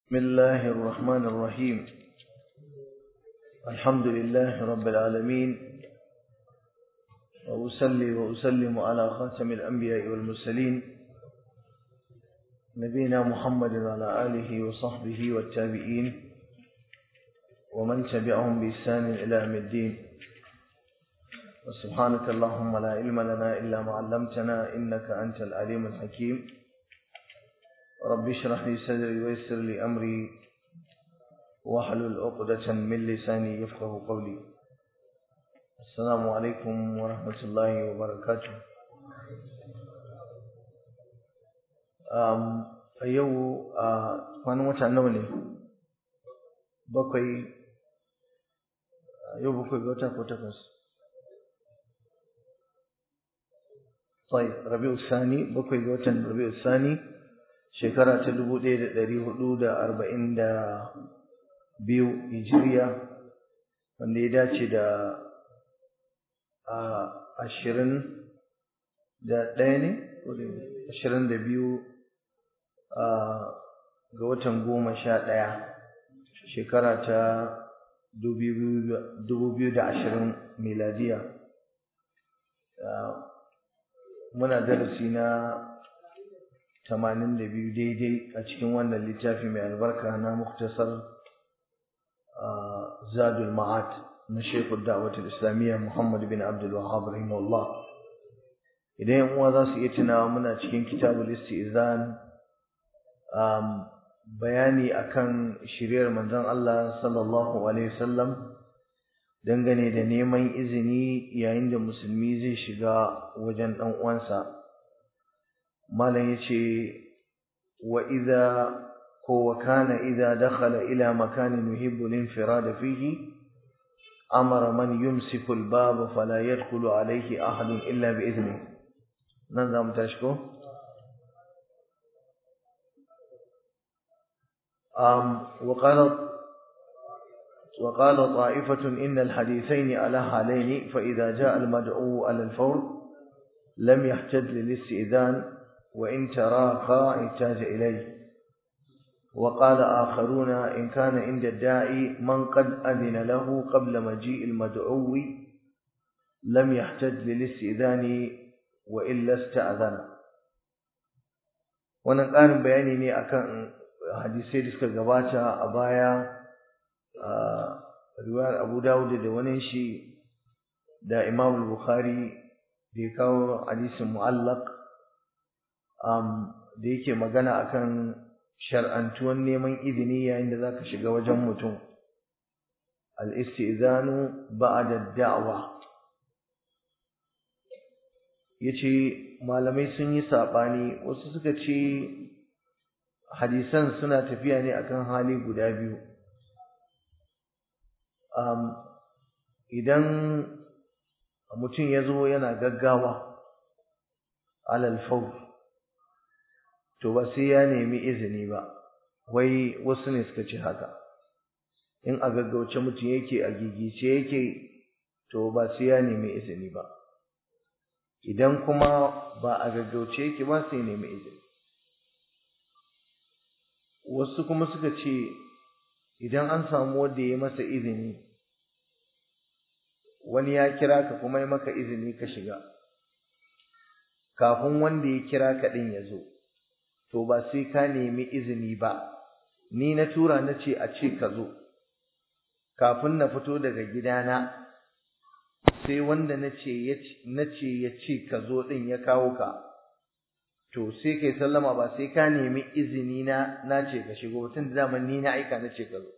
بسم الله الرحمن الرحيم الحمد لله رب العالمين وأصلي وأسلم على خاتم الأنبياء والمرسلين نبينا محمد وعلى آله وصحبه والتابعين ومن تبعهم بإحسان إلى يوم الدين وسبحانك اللهم لا علم لنا إلا ما علمتنا إنك أنت العليم الحكيم رب اشرح لي صدري ويسر لي أمري واحلل عقدة من لساني يفقه قولي السلام عليكم ورحمة الله وبركاته um, a yau a kwanan wata nawa ne bakwai yau bakwai ga wata ko takwas طيب ربيع الثاني بكوي جوتن ربيع الثاني شكرا تدبو دي دري حدود أربعين دا بيو هجرية wanda ya dace da ashirin da ɗaya ne ashirin da biyu ga watan goma sha ɗaya shekara ta dubu biyu da ashirin miladiya muna darasi na tamanin da biyu daidai a cikin wannan littafi mai albarka na muktasar zadul ma'ad na shekul da'awatul islamiyya muhammad bin abdul wahab rahimahullah idan yan uwa za su iya tunawa muna cikin kitabul istizan bayani akan shiryar manzon Allah sallallahu alaihi wasallam dangane da neman izini yayin da musulmi zai shiga wajen ɗan uwansa malam yace wa idza ko wa kana idza dakhala ila makanin yuhibbu al-infirad fihi amara man yumsiku al-bab fala yadkhulu alayhi ahad illa bi idni nan za mu tashi ko um wa qala وقال طائفة إن الحديثين على حالين فإذا جاء المدعو على الفور لم يحتج للاستئذان وإن تراخى احتاج إليه وقال آخرون إن كان عند الداعي من قد أذن له قبل مجيء المدعو لم يحتج للاستئذان وإلا استأذن wannan ƙarin bayani ne akan hadisai da suka gabata a baya riwayar Abu Dawud da wani shi da Imam Bukhari da ya kawo hadisin mu'allaq um da yake magana akan shar'antuwan neman izini yayin da zaka shiga wajen mutum al-istizanu ba'da da'wa yace malamai sun yi sabani wasu suka ce hadisan suna tafiya ne akan hali guda biyu um, idan mutum ya zo yana gaggawa alal faur to ba sai ya nemi izini ba wai wasu ne suka ce haka in a gaggauce mutum yake a gigice yake to ba sai ya nemi izini ba idan kuma ba a gaggauce yake ba sai nemi izini wasu kuma suka ce idan an samu wanda ya masa izini wani ya kira ka kuma ya maka izini ka shiga kafin wanda ya kira ka din ya zo to ba sai ka nemi izini ba ni na tura na ce a ce ka zo kafin na fito daga gidana sai wanda na ce ya ce ka zo din ya kawo ka to sai kai sallama ba sai ka nemi izini na na ce ka shigo tun da zaman ni na aika na ce ka zo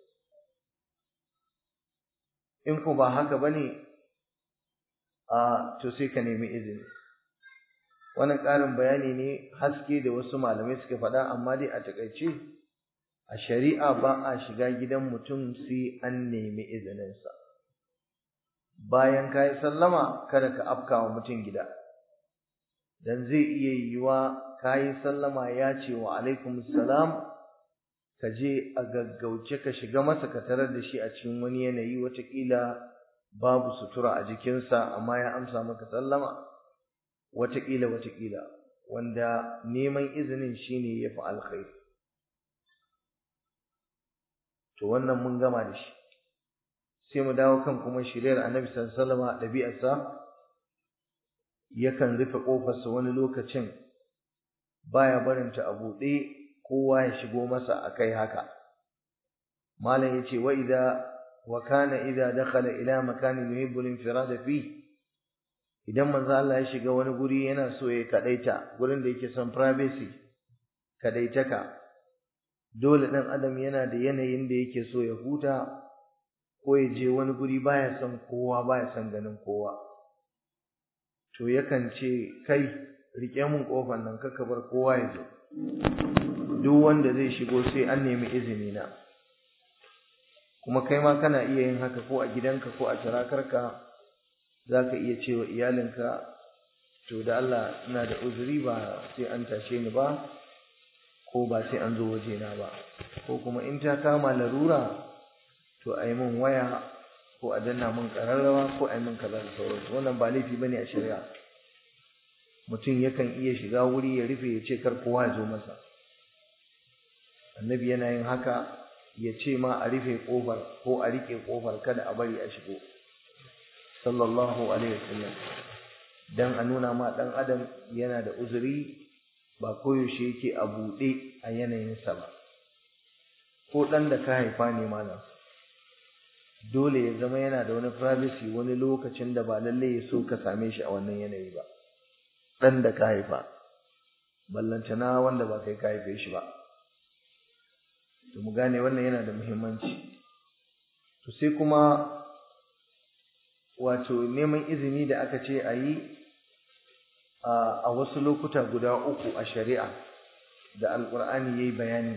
in ko ba haka bane a to sai ka nemi izini wannan ƙarin bayani ne haske da wasu malamai suka faɗa amma dai a takaice a shari'a ba a shiga gidan mutum sai an nemi izininsa bayan ka yi sallama kada ka afka wa mutum gida dan zai iya yiwa ka yi sallama ya ce wa alaikum salam ka je a gaggauce ka shiga masa ka tarar da shi a cikin wani yanayi watakila babu sutura a jikinsa amma ya amsa maka sallama watakila watakila wanda neman izinin shine yafi alkhairi to wannan mun gama da shi sai mu dawo kan kuma shiriyar annabi sallallahu alaihi wasallam ɗabi'arsa yakan rufe ƙofarsa wani lokacin baya barinta a buɗe kowa ya shigo masa akai haka malam yace wa idza wa kana idza dakhala ila makanin yuhibbu al-infirada fi idan manzo Allah ya shiga wani guri yana so ya kadaita gurin da yake son privacy kadaitaka dole dan adam yana da yanayin da yake so ya huta ko ya je wani guri baya son kowa baya son ganin kowa to yakan ce kai rike mun kofar nan kaka bar kowa ya zo duk wanda zai shigo sai an nemi izini na kuma kai ma kana iya yin haka ko a gidanka ko a tirakarka zaka iya cewa iyalinka to da Allah ina da uzuri ba sai an tashe ni ba ko ba sai an zo wajena ba ko kuma in ta kama larura to a yi min waya ko a danna min ƙararrawa ko a yi min kaza da sauransu wannan ba laifi bane a shari'a mutum yakan iya shiga wuri ya rufe ya ce kar kowa ya zo masa annabi yana yin haka ya ce ma a rufe ƙofar ko a riƙe ƙofar kada a bari a shigo sallallahu alaihi wasallam dan a nuna ma ɗan adam yana da uzuri ba koyaushe yake a buɗe a yanayinsa ba ko ɗan da ka haifa ne malam dole ya zama yana da wani privacy wani lokacin da ba lalle ya so ka same shi a wannan yanayi ba dan da ka haifa ballantana wanda ba kai ka haife shi ba to mu gane wannan yana da muhimmanci to sai kuma wato neman izini da aka ce a yi a wasu lokuta guda uku a shari'a da alƙur'ani ya yi bayani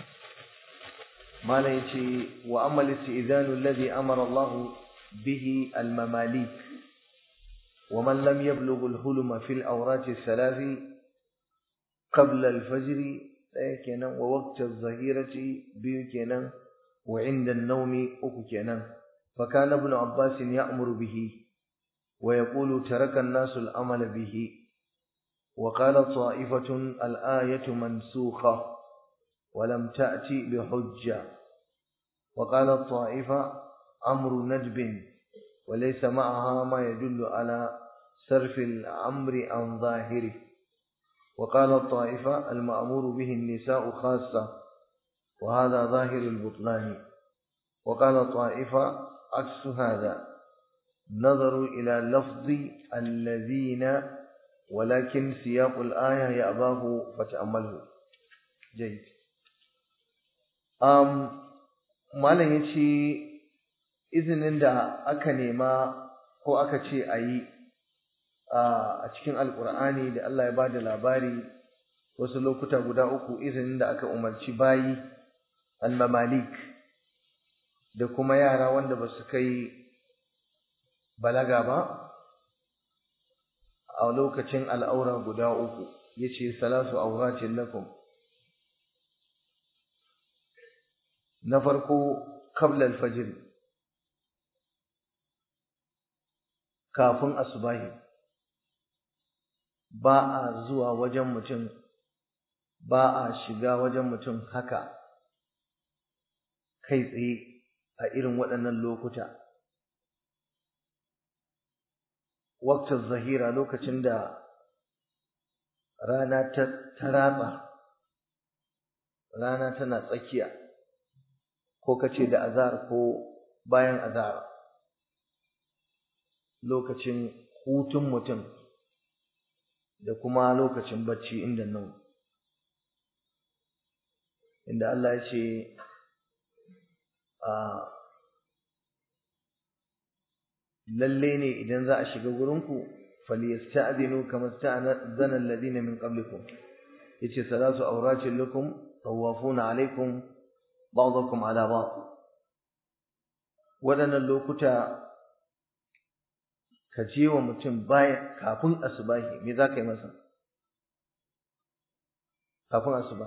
malam yace wa amal istizanu alladhi amara Allah bihi al-mamalik wa man lam yablugh al-hulma fi al-awrat al-thalath qabla al-fajr daya kenan wa waqt az-zahirati biyu kenan wa inda an-nawmi uku kenan fa kana ibn abbas ya'muru bihi wa yaqulu taraka an-nas al-amala bihi وقال طائفة الآية منسوخة ولم تأتي بحجة وقال الطائفة أمر ندب وليس معها ما يدل على صرف الأمر عن ظاهره وقال الطائفة المأمور به النساء خاصة وهذا ظاهر البطلان وقال الطائفة عكس هذا نظروا إلى لفظ الذين ولكن سياق الآية يأباه فتأمله جيد um, malam ya ce izinin da aka nema ko aka ce a yi a cikin alkur'ani da Allah ya ba da labari wasu lokuta guda uku izinin da aka umarci bayi almamalik da kuma yara wanda ba su kai balaga ba a lokacin al'aura guda uku ya ce salasu auratin lakum na farko qabla al-fajr kafin asubahi ba a zuwa wajen mutum ba a shiga wajen mutum haka kai tsaye a irin waɗannan lokuta waqtar zahira lokacin da rana ta ratsa rana tana tsakiya ko kace da azar ko bayan azar lokacin hutun mutum da kuma lokacin bacci inda nan inda Allah ya ce a lalle ne idan za a shiga gurinku falyasta'dinu kama sta'zana alladhina min qablikum yace salatu awratin lakum tawafuna alaikum ba'dakum ala ba'd waɗannan lokuta ka je wa mutum baya kafin asubahi me za ka yi masa kafin asuba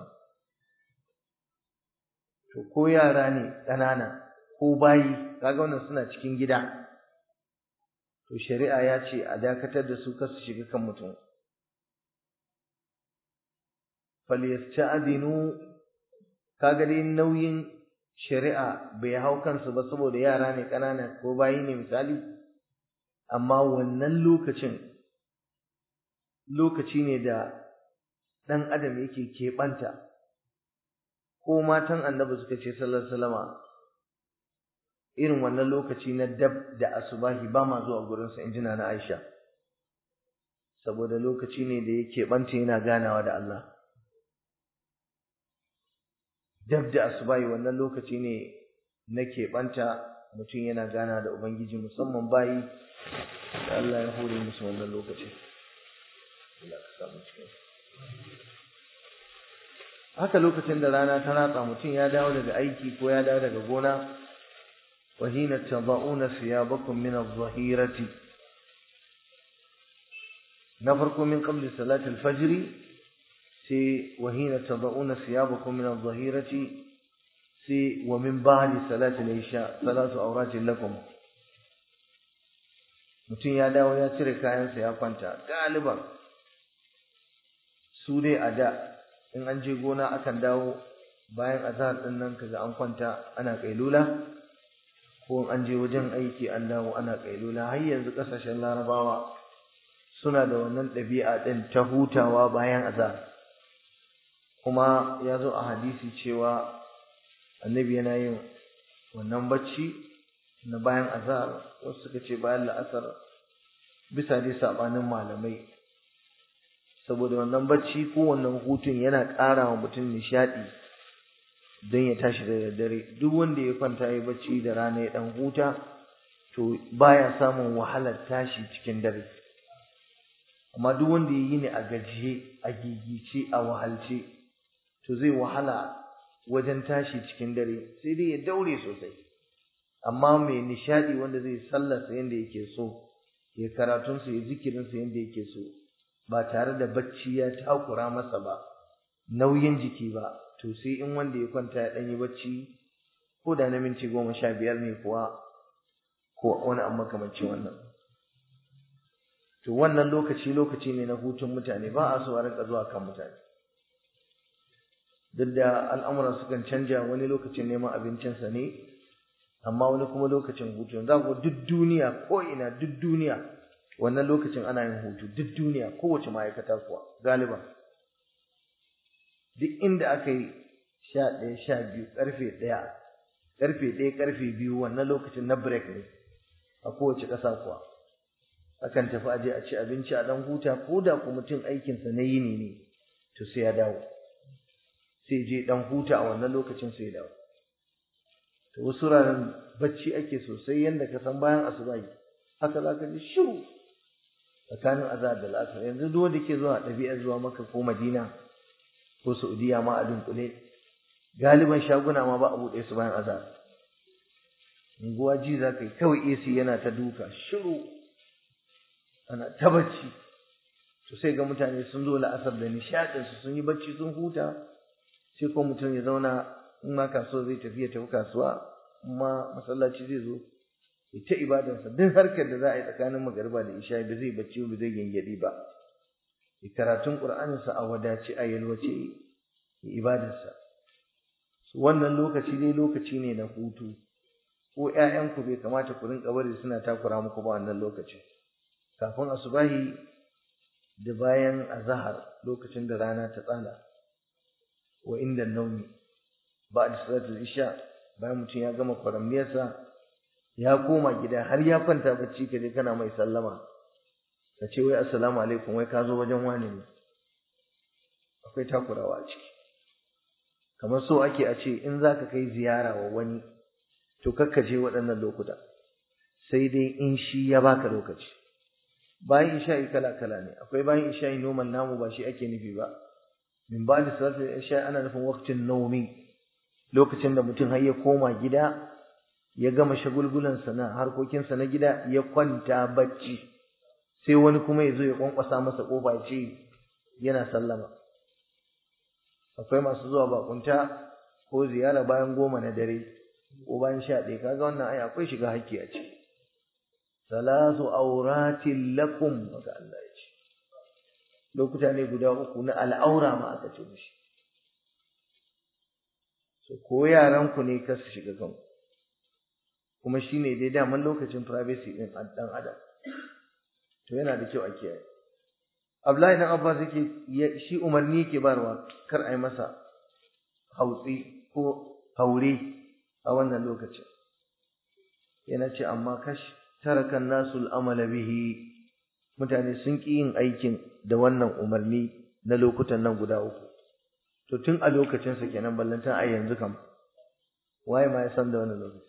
to ko yara ne ƙanana ko bayi kaga wannan suna cikin gida to shari'a ya ce a dakatar da su kasu shiga kan mutum falyasta'dinu kaga dai nauyin shari'a bai hau kansu ba saboda yara ne ƙanana ko bayi ne misali amma wannan lokacin lokaci ne da ɗan adam yake keɓanta ko matan annabi suka ce sallallahu alaihi irin wannan lokaci na dab da asubahi ba ma zuwa gurinsa in jina na Aisha saboda lokaci ne da yake ɓanta yana ganawa da Allah dab da asubahi wannan lokaci ne na keɓanta mutum yana gana da Ubangiji musamman bayi da Allah ya hore musu wannan lokaci. Haka lokacin da rana ta ratsa mutum ya dawo daga aiki ko ya dawo daga gona wa hina tada'una siyabakum min adh-dhahirati na farko min qabli salati al-fajr sai wa hina tada'una siyabakum min adh-dhahirati sai wa min ba'di salati al-isha salatu awratin lakum mutum ya dawo ya cire kayansa ya kwanta galiban su dai a da in an je gona akan dawo bayan azhar din nan kaga an kwanta ana kailula ko an je wajen aiki an dawo ana kailula har yanzu kasashen larabawa suna da wannan ɗabi'a ɗin ta hutawa bayan azhar kuma ya zo a hadisi cewa annabi yana yin wannan bacci na bayan azhar wasu suka ce bayan la'asar bisa dai sabanin malamai saboda wannan bacci ko wannan hutun yana ƙara wa mutum nishaɗi don ya tashi da daddare duk wanda ya kwanta ya bacci da rana ya ɗan huta to baya samun wahalar tashi cikin dare amma duk wanda ya yi ne a gajiye a gigice a wahalce to zai wahala wajen tashi cikin dare sai dai ya daure sosai amma mai nishadi wanda zai sallarsa yadda yake so ya karatunsa ya zikirinsa yadda yake so ba tare da bacci ya takura masa ba nauyin jiki ba to sai in wanda ya kwanta ya ɗanyi bacci ko da na minti goma sha biyar ne kuwa ko wani abu makamancin wannan to wannan lokaci lokaci ne na hutun mutane ba a so a rinka zuwa kan mutane duk da al'amura sukan canja wani lokacin neman abincinsa ne amma wani kuma lokacin hutu za ku duk duniya ko ina duk duniya wannan lokacin ana yin hutu duk duniya kowace ma'aikata kuwa galiba duk inda aka yi sha ɗaya sha biyu ƙarfe ɗaya ƙarfe ɗaya ƙarfe biyu wannan lokacin na break ne a kowace ƙasa kuwa akan tafi aje a ci abinci a ɗan huta ko da ku mutum aikinsa na yini ne to sai ya dawo sai je ɗan huta a wannan lokacin sai ya dawo to wasu ranar bacci ake sosai yadda ka san bayan asuba haka za ka ji shiru tsakanin azhar da al'asar yanzu duk wanda ke zuwa ɗabi'ar zuwa maka ko madina ko saudiya ma a dunkule galiban shaguna ma ba a buɗe su bayan azhar unguwa ji za ka yi kawai AC yana ta duka shiru ana ta bacci to sai ga mutane sun zo la'asar da nishaɗinsu sun yi bacci sun huta sai ko mutum ya zauna in ma kasuwa zai tafi ya tafi kasuwa amma masallaci zai zo ya ta ibadarsa duk harkar da za a yi tsakanin magariba da isha ba zai bacci ba zai gengedi ba ya karatun qur'aninsa a wadace a yalwace ya ibadarsa wannan lokaci dai lokaci ne na hutu ko ƴaƴanku bai kamata ku rinka bari suna takura muku ba wannan lokaci kafin asubahi da bayan azahar lokacin da rana ta tsala wa inda naumi ba da salatul isha bayan mutum ya gama kwaramniyarsa ya koma gida har ya kwanta bacci kaje kana mai sallama ka ce wai assalamu alaikum wai ka zo wajen wani ne akwai takurawa a ciki kamar so ake a ce in za ka kai ziyara wa wani to kakkaje waɗannan lokuta sai dai in shi ya baka lokaci bayan isha'i kala kala ne akwai bayan isha'i noman namu ba shi ake nufi ba min ba da salatul isha'i ana nufin waqtin nawmi lokacin da mutum har ya koma gida ya gama shagulgulansa na harkokinsa na gida ya kwanta bacci sai wani kuma ya zo ya kwankwasa masa kofa ya ce yana sallama akwai masu zuwa bakunta ko ziyara bayan goma na dare ko bayan sha ɗaya kaga wannan ai akwai shiga hakki a ciki salasu auratin lakum haka Allah ya ce lokuta ne guda uku na al'aura ma aka ce mishi ko yaran ku ne kar su shiga kanku kuma shine dai daman lokacin privacy din dan adam to yana da kyau a kiyaye Abdullahi dan Abbas yake shi umarni yake barwa kar a yi masa hautsi ko haure a wannan lokacin yana ce amma kash tarakan nasul amala bihi mutane sun ƙi yin aikin da wannan umarni na lokutan nan guda uku to tun a lokacin sa kenan ballantan ai yanzu kam waye ma ya san da wannan lokaci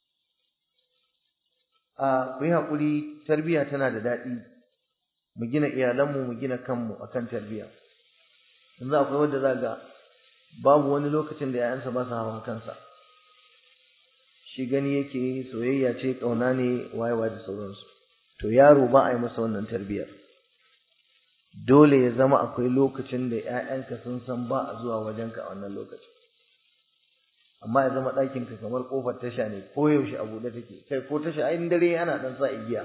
a ku yi haƙuri tarbiyya tana da daɗi mu gina iyalanmu mu gina kanmu akan tarbiyya yanzu akwai wanda za ga babu wani lokacin da 'ya'yansa ba su hawa kansa shi gani yake soyayya ce ƙauna ne wayewa da sauransu to yaro ba a yi masa wannan tarbiyyar dole ya zama akwai lokacin da 'ya'yanka sun san ba a zuwa wajenka a wannan lokacin amma ya zama ɗakinka kamar ƙofar tasha ne ko yaushe a buɗe take kai ko tasha ai dare ana ɗan sa igiya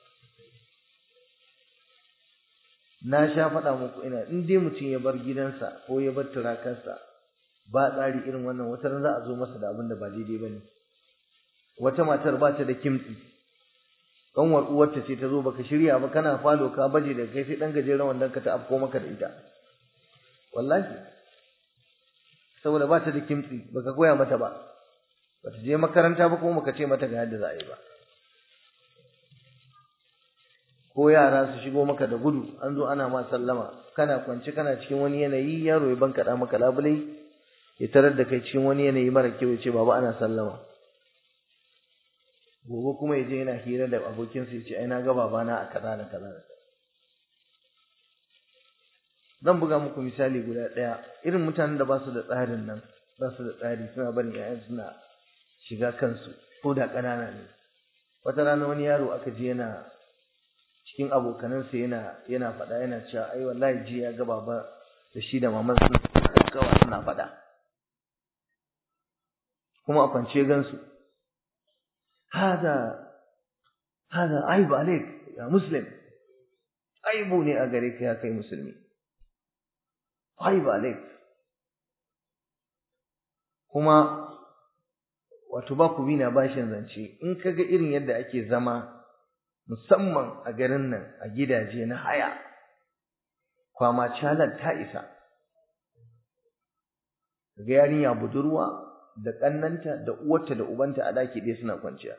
na sha faɗa muku ina in dai mutum ya bar gidansa ko ya bar turakarsa ba tsari irin wannan wata ran za a zo masa da abin da ba daidai ba ne wata matar ba ta da kimtsi ƙanwar uwarta ce ta zo baka shirya ba kana falo ka baje da kai sai ɗan gajeren wandon ka ta afko maka da ita wallahi saboda ba ta da kimtsi baka koya mata ba ba ta je makaranta ba kuma baka ce mata ga yadda za a yi ba ko yara su shigo maka da gudu an zo ana ma sallama kana kwance kana cikin wani yanayi yaro ya bankaɗa maka labulai ya tarar da kai cikin wani yanayi mara kyau ya ce baba ana sallama gobe kuma ya je yana hira da abokinsa ya ce ai na ga babana a kaza da kaza da zan buga muku misali guda ɗaya irin mutanen da ba su da tsarin nan ba su da tsari suna barin 'ya'yan suna shiga kansu ko da ƙanana ne wata rana wani yaro aka je yana cikin abokanansa yana yana faɗa yana cewa ai wallahi ji ya ga baba da shi da maman sun kawa suna faɗa kuma a kwance gansu hada hada aibu alaik ya muslim aibu ne a gare ka ya kai musulmi aibu alaik kuma wato ba ku bi na bashin zance in kaga irin yadda ake zama musamman a garin nan a gidaje na haya kwama calar ta isa ga yarinya budurwa da ƙannanta da uwarta da ubanta a daki ɗaya suna kwanciya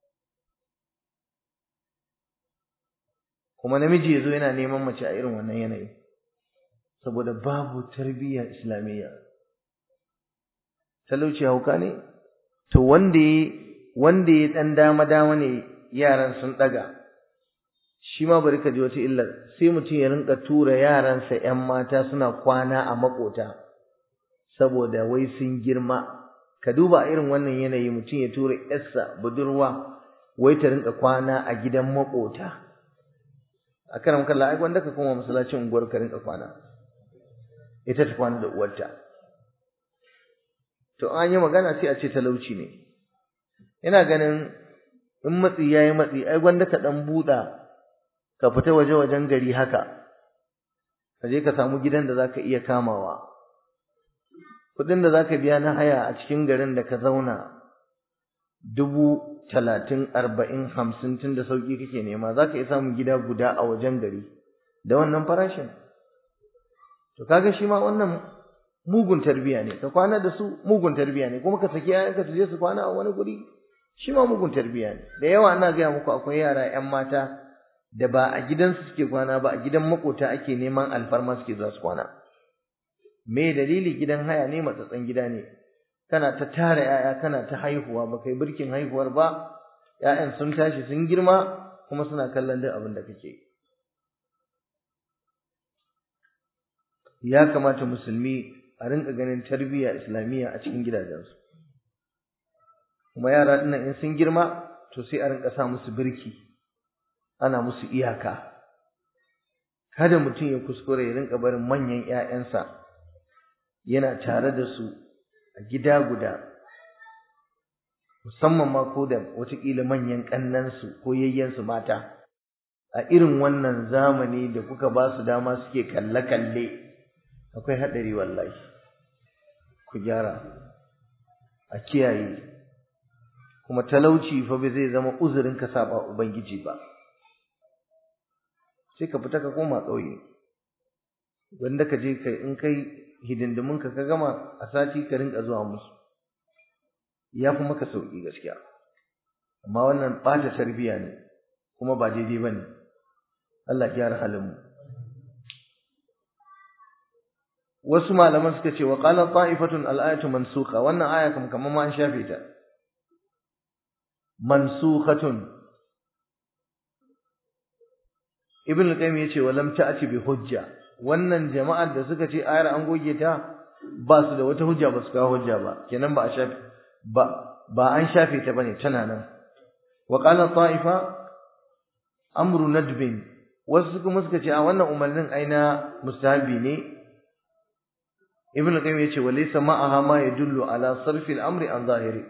kuma namiji ya zo yana neman mace a irin wannan yanayi saboda babu tarbiyya islamiyya talauci hauka ne to wanda ya wanda ya ɗan dama dama ne yaran sun ɗaga shi ma bari ka ji wata illar sai mutum ya rinka tura yaransa ‘yan mata suna kwana a makota saboda wai sun girma ka duba irin wannan yanayi mutum ya tura ‘yarsa budurwa wai ta rinka kwana a gidan makota a karan kalla ai wanda ka koma masallacin unguwar ka rinka kwana ita ta kwana da uwarta to an yi magana sai a ce talauci ne ina ganin in matsi ya yi matsi ai gwanda ka ɗan buɗa ka fita waje wajen gari haka ka je ka samu gidan da zaka iya kamawa kuɗin da zaka biya na haya a cikin garin da ka zauna dubu talatin arba'in hamsin tun da sauƙi kake nema zaka iya samun gida guda a wajen gari da wannan farashin to kaga shi ma wannan mugun tarbiya ne ka kwana da su mugun tarbiya ne kuma ka saki 'ya'yanka su je su kwana a wani guri shi ma mugun tarbiya ne da yawa ana gaya muku akwai yara 'yan mata da ba a gidansu suke kwana ba a gidan makota ake neman alfarma suke za su kwana me dalili gidan haya ne matsatsan gida ne kana ta tara 'ya'ya kana ta haihuwa ba kai birkin haihuwar ba 'ya'yan sun tashi sun girma kuma suna kallon duk abin da kake ya kamata musulmi a rinka ganin tarbiyya islamiyya a cikin gidajensu kuma yara dinnan in sun girma to sai a rinka sa musu birki ana musu iyaka kada mutum ya kuskure ya rinka barin manyan ƴaƴansa yana tare da su a gida guda musamman ma ko da watakila manyan ƙannansu ko yayyansu mata a irin wannan zamani da kuka ba su dama suke kalle-kalle akwai haɗari wallahi ku gyara a kiyaye kuma talauci fa bai zai zama uzurin ka saba ubangiji ba sai ka fita ka koma ƙauye wanda ka je kai in kai hidindimin ka ka gama a sati ka rinka zuwa musu ya fi maka sauki gaskiya amma wannan ɓata tarbiyya ne kuma ba daidai ba ne Allah ya halin mu wasu malaman suka ce wa qala ta'ifatun al-ayatu mansukha wannan aya kam kaman ma an shafe ta mansukhatun ibn al-qayyim yace wa lam ta'ti bi hujja wannan jama'ar da suka ce ayar an goge ta ba su da wata hujja ba su kawo hujja ba kenan ba a shafe ba ba an shafe ta bane tana nan wa qala ta'ifa amru nadbin wasu kuma suka ce a wannan umarnin aina mustahabi ne ibn al-qayyim yace wa laysa ma'aha ma yadullu ala sarfi al-amri an zahiri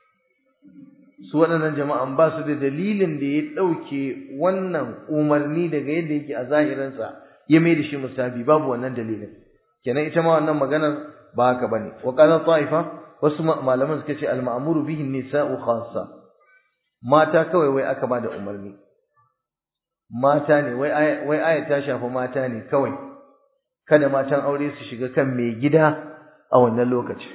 su waɗannan jama'an ba su da dalilin da ya ɗauke wannan umarni daga yadda yake a zahirinsa ya mai da shi mustahabi babu wannan dalilin kenan ita ma wannan maganar ba haka bane wa qala ta'ifa wasu malaman suka ce al-ma'muru bihi nisa'u khassa mata kawai wai aka ba da umarni mata ne wai wai aya ta shafi mata ne kawai kada matan aure su shiga kan mai gida a wannan lokaci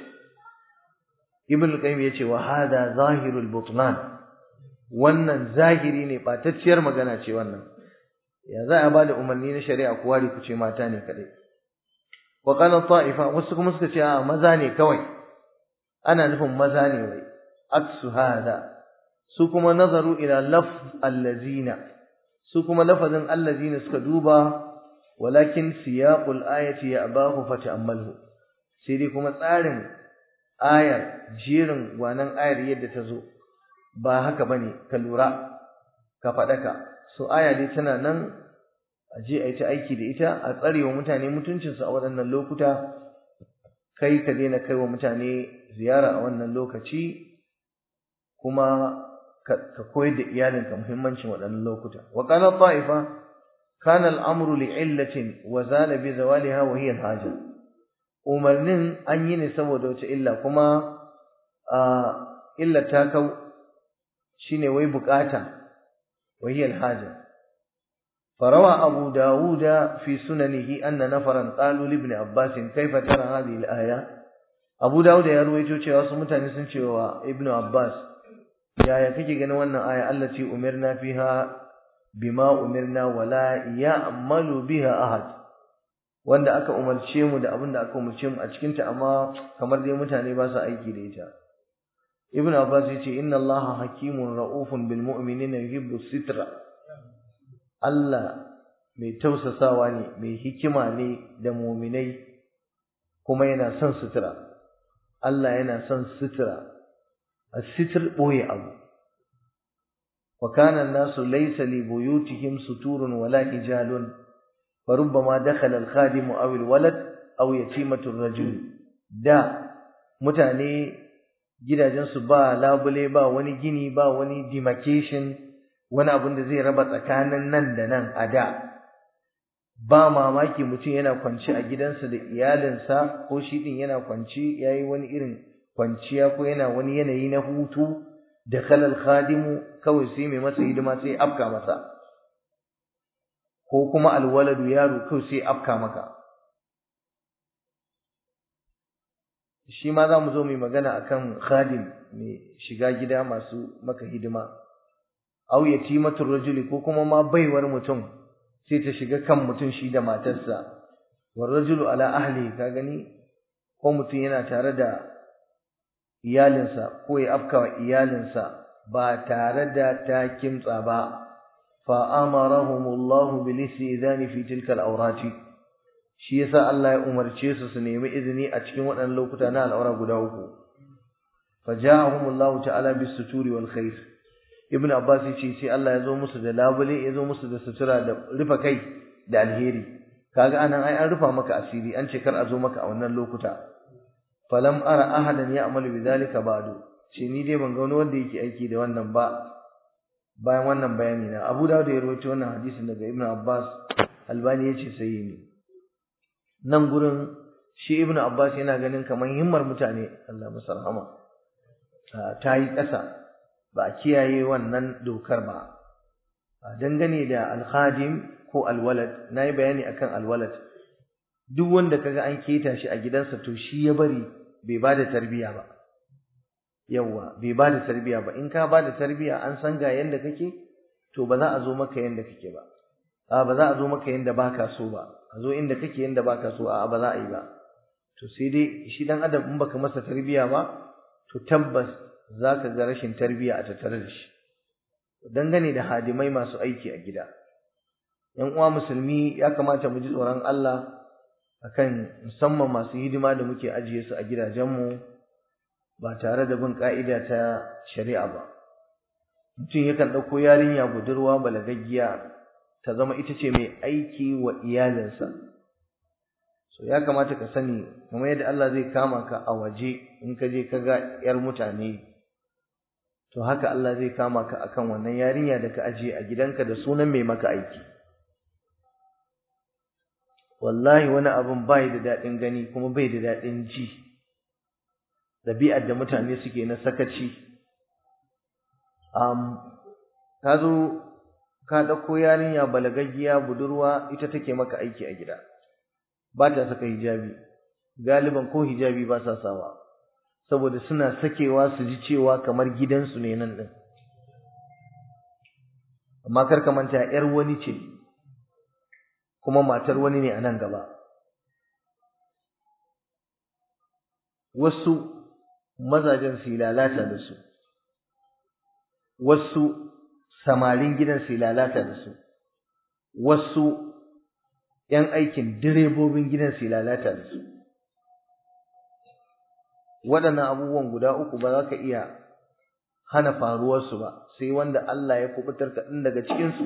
ibn al-qayyim yace wa hada zahirul butlan wannan zahiri ne batacciyar magana ce wannan ya za a bada umarni na shari'a ku ware ku ce mata ne kadai wa qala ta'ifa wasu kuma suka ce a maza ne kawai ana nufin maza ne wai aksu hada su kuma nazaru ila laf allazina su kuma lafazin allazina suka duba walakin siyaqul ayati ya'bahu fata'ammalhu sai dai kuma tsarin ayar jerin gwanan ayar yadda ta zo ba haka bane ka lura ka faɗaka so aya dai tana nan a je a yi ta aiki da ita a tsarewa mutane mutuncinsu a waɗannan lokuta kai ka daina kai wa mutane ziyara a wannan lokaci kuma ka koyar da iyalinka muhimmancin waɗannan lokuta wa qala ta'ifa kana al-amru li'illatin wa zala bi zawaliha wa hiya al-haja umarnin an yi ne saboda wata illa kuma a illa ta kau shine wai bukata wa hiya al-haja فروى أبو داود في سننه أن نفرا قالوا لابن عباس كيف ترى هذه الآية أبو داود يروي cewa wasu mutane sun ce wa Ibn Abbas yaya kake ganin wannan aya allati umirna fiha bima umirna wala ya'malu biha ahad wanda aka umarce mu da abin da aka umarce mu a cikin ta amma kamar dai mutane ba su aiki da ita Ibn Abbas yace inna Allaha hakimun ra'ufun bil mu'minina yuhibbu sitra Allah mai tausasawa ne mai hikima ne da mu'minai kuma yana son sutura Allah yana son sutura as-sitr boye abu wa kana an-nasu laysa li buyutihim suturun wala hijalun فربما دخل الخادم أو الولد أو يتيمة الرجل da mutane gidajensu ba labule ba wani gini ba wani demarcation wani abin da zai raba tsakanin nan da nan a da ba mamaki mutum yana kwanci a gidansa da iyalinsa ko shi din yana kwanci yayi wani irin kwanciya ko yana wani yanayi na hutu da kalal khadimu kawai sai mai masa hidima sai afka masa ko kuma alwaladu yaro kawai sai afka maka shi ma za mu zo mai magana akan khadim mai shiga gida masu maka hidima aw yatimatur rajuli ko kuma ma baiwar mutum sai ta shiga kan mutum shi da matarsa war rajulu ala ahli ka gani ko mutum yana tare da iyalinsa ko ya afka wa iyalinsa ba tare da ta kimtsa ba fa amarahumullahu bil istidani fi tilka al-awrati shi yasa Allah ya umarce su su nemi izini a cikin waɗannan lokuta na al'aura guda uku faja'ahumullahu ta'ala bis suturi wal khair ibn abbas yace sai Allah ya zo musu da labule ya zo musu da sutura da rufa kai da alheri kaga anan ai an rufa maka asiri an ce kar a zo maka a wannan lokuta falam ara ahadan ya'malu bidhalika ba'du ce ni dai ban ga wani wanda yake aiki da wannan ba bayan wannan bayani na Abu Dawud ya rawaito wannan hadisin daga Ibn Abbas Albani yace sai ne nan gurin shi Ibn Abbas yana ganin kamar himmar mutane Allah masa rahama ta yi ƙasa ba a kiyaye wannan dokar ba dangane da alhadim ko alwalad na yi bayani akan alwalad duk wanda kaga an keta shi a gidansa to shi ya bari bai ba da tarbiya ba yawwa bai ba da tarbiya ba in ka ba da tarbiya an san ga yanda kake to ba za a zo maka yanda kake ba a ba za a zo maka yanda baka so ba a zo inda kake yanda baka so a ba za a yi ba to sai dai shi dan adam in baka masa tarbiya ba to tabbas zaka ga rashin tarbiya a tattare da shi dangane da hadimai masu aiki a gida yan uwa musulmi ya kamata mu ji tsoron Allah akan musamman masu hidima da muke ajiye su a gidajenmu ba tare da bin ka'ida ta shari'a ba mutum yakan ɗauko yarinya budurwa balagaggiya ta zama ita ce mai aiki wa iyalinsa so ya kamata ka sani kamar yadda Allah zai kama ka a waje in ka je ka ga yar mutane to haka Allah zai kama ka akan wannan yarinya da ka ajiye a gidanka da sunan mai maka aiki wallahi wani abun bai da daɗin gani kuma bai da daɗin ji ɗabi'ar da mutane suke na sakaci um, ka zo ka ɗauko yarinya balagaggiya budurwa ita take maka aiki a gida ba ta saka hijabi galiban ko hijabi ba sa sawa saboda suna sakewa su ji cewa kamar gidansu ne nan ɗin amma kar ka manta 'yar wani ce kuma matar wani ne a nan gaba wasu mazajen su lalata da su wasu samarin gidan su lalata da su wasu ‘yan aikin direbobin gidan su lalata da su waɗannan abubuwan guda uku ba za ka iya hana faruwarsu ba sai wanda Allah ya kubutar kaɗan daga cikinsu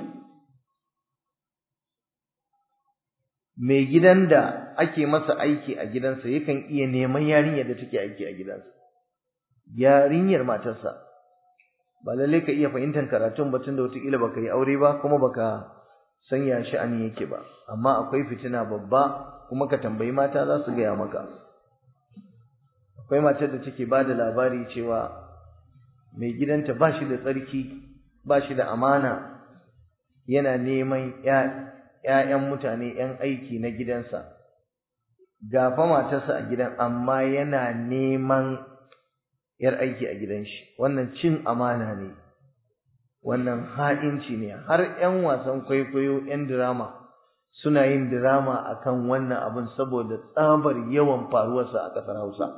mai gidan da ake masa aiki a gidansa yakan iya neman yarinyar da take aiki a gidansa yarinyar matarsa ba lalle ka iya fahimtar karatun batun da wataƙila baka yi aure ba kuma baka sanya sha'ani yake ba amma akwai fitina babba kuma ka tambayi mata za su gaya maka akwai matar da take ba da labari cewa mai gidanta ba shi da tsarki ba shi da amana yana neman ‘ya'yan mutane ‘yan aiki na gidansa gafa matarsa a gidan amma yana neman ‘yar aiki a gidan shi wannan cin amana ne wannan ha'inci ne har ‘yan wasan kwaikwayo ‘yan dirama suna yin dirama akan wannan abin saboda tsabar yawan faruwarsa a ƙasar Hausa.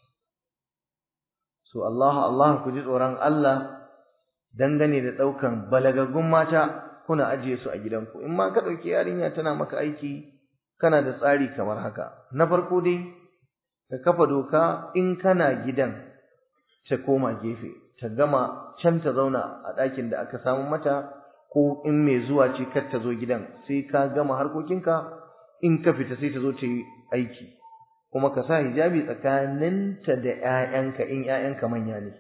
So Allah Allah ku ji tsoron Allah dangane da ɗaukan balagaggun mata kuna ajiye su a gidanku in ma ka ɗauki yarinya tana maka aiki kana da tsari kamar haka na farko dai ka kafa doka in kana gidan ta koma gefe ta gama can ta zauna a ɗakin da aka samu mata ko in mai zuwa ce kar ta zo gidan sai ka gama harkokinka in ka fita sai ta zo ta yi aiki kuma ka sa hijabi tsakaninta da ‘ya'yanka in ‘ya'yanka manya ne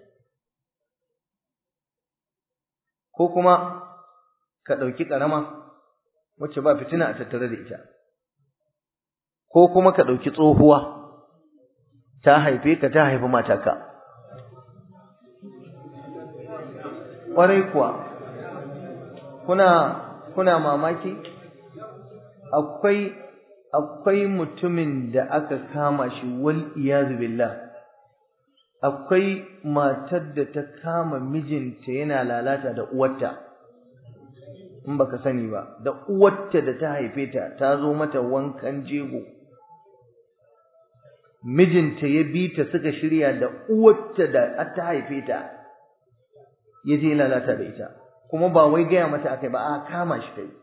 ko kuma ka ɗauki ƙarama wacce ba fitina a tattare da ita ko kuma ka ɗauki tsohuwa ta haife ka ta haifi mataka ƙwarai kuwa kuna kuna mamaki akwai akwai mutumin da aka kama shi wal iyazu billah akwai matar da ta kama mijinta yana lalata da uwarta in baka sani ba da uwarta da ta haife ta ta zo mata wankan jego mijinta ya bi ta suka shirya da uwarta da ta haife ta ya je lalata da ita kuma ba wai gaya mata akai ba a kama shi kai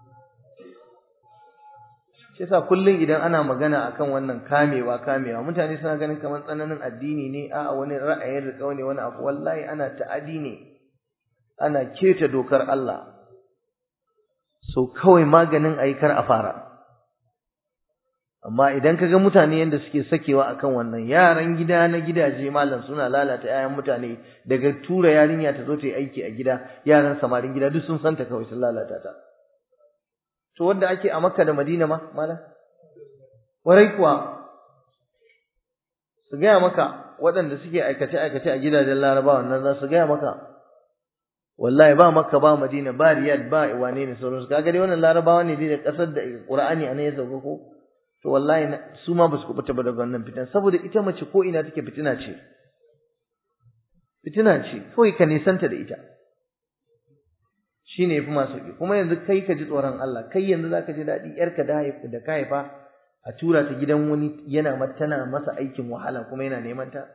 shi yasa kullum idan ana magana akan wannan kamewa kamewa mutane suna ganin kamar tsananin addini ne a wani ra'ayin riƙau ne wani abu wallahi ana ta'adi ne ana keta dokar Allah so kawai maganin ayi kar a fara amma idan kaga mutane yanda suke sakewa akan wannan yaran gida na gidaje malam suna lalata 'ya'yan mutane daga tura yarinya ta zo ta yi aiki a gida yaran samarin gida duk sun santa kawai sun lalata ta to wanda ake a Makka da Madina ma malam warai kuwa su gaya maka waɗanda suke aikace aikace a gidajen larabawa nan za su gaya maka wallahi ba makka ba madina ba riyad ba wane ne sauransu kaga dai wannan larabawa ne dai da kasar da qur'ani anan ya sauka ko to wallahi su ma ba su kubuta ba daga wannan fitan saboda ita mace ko ina take fitina ce fitina ce kawai ka nisanta da ita shine yafi masu sauki kuma yanzu kai ka ji tsoron Allah kai yanzu zaka ji daɗi yarka da da ka haifa a tura ta gidan wani yana tana masa aikin wahala kuma yana neman ta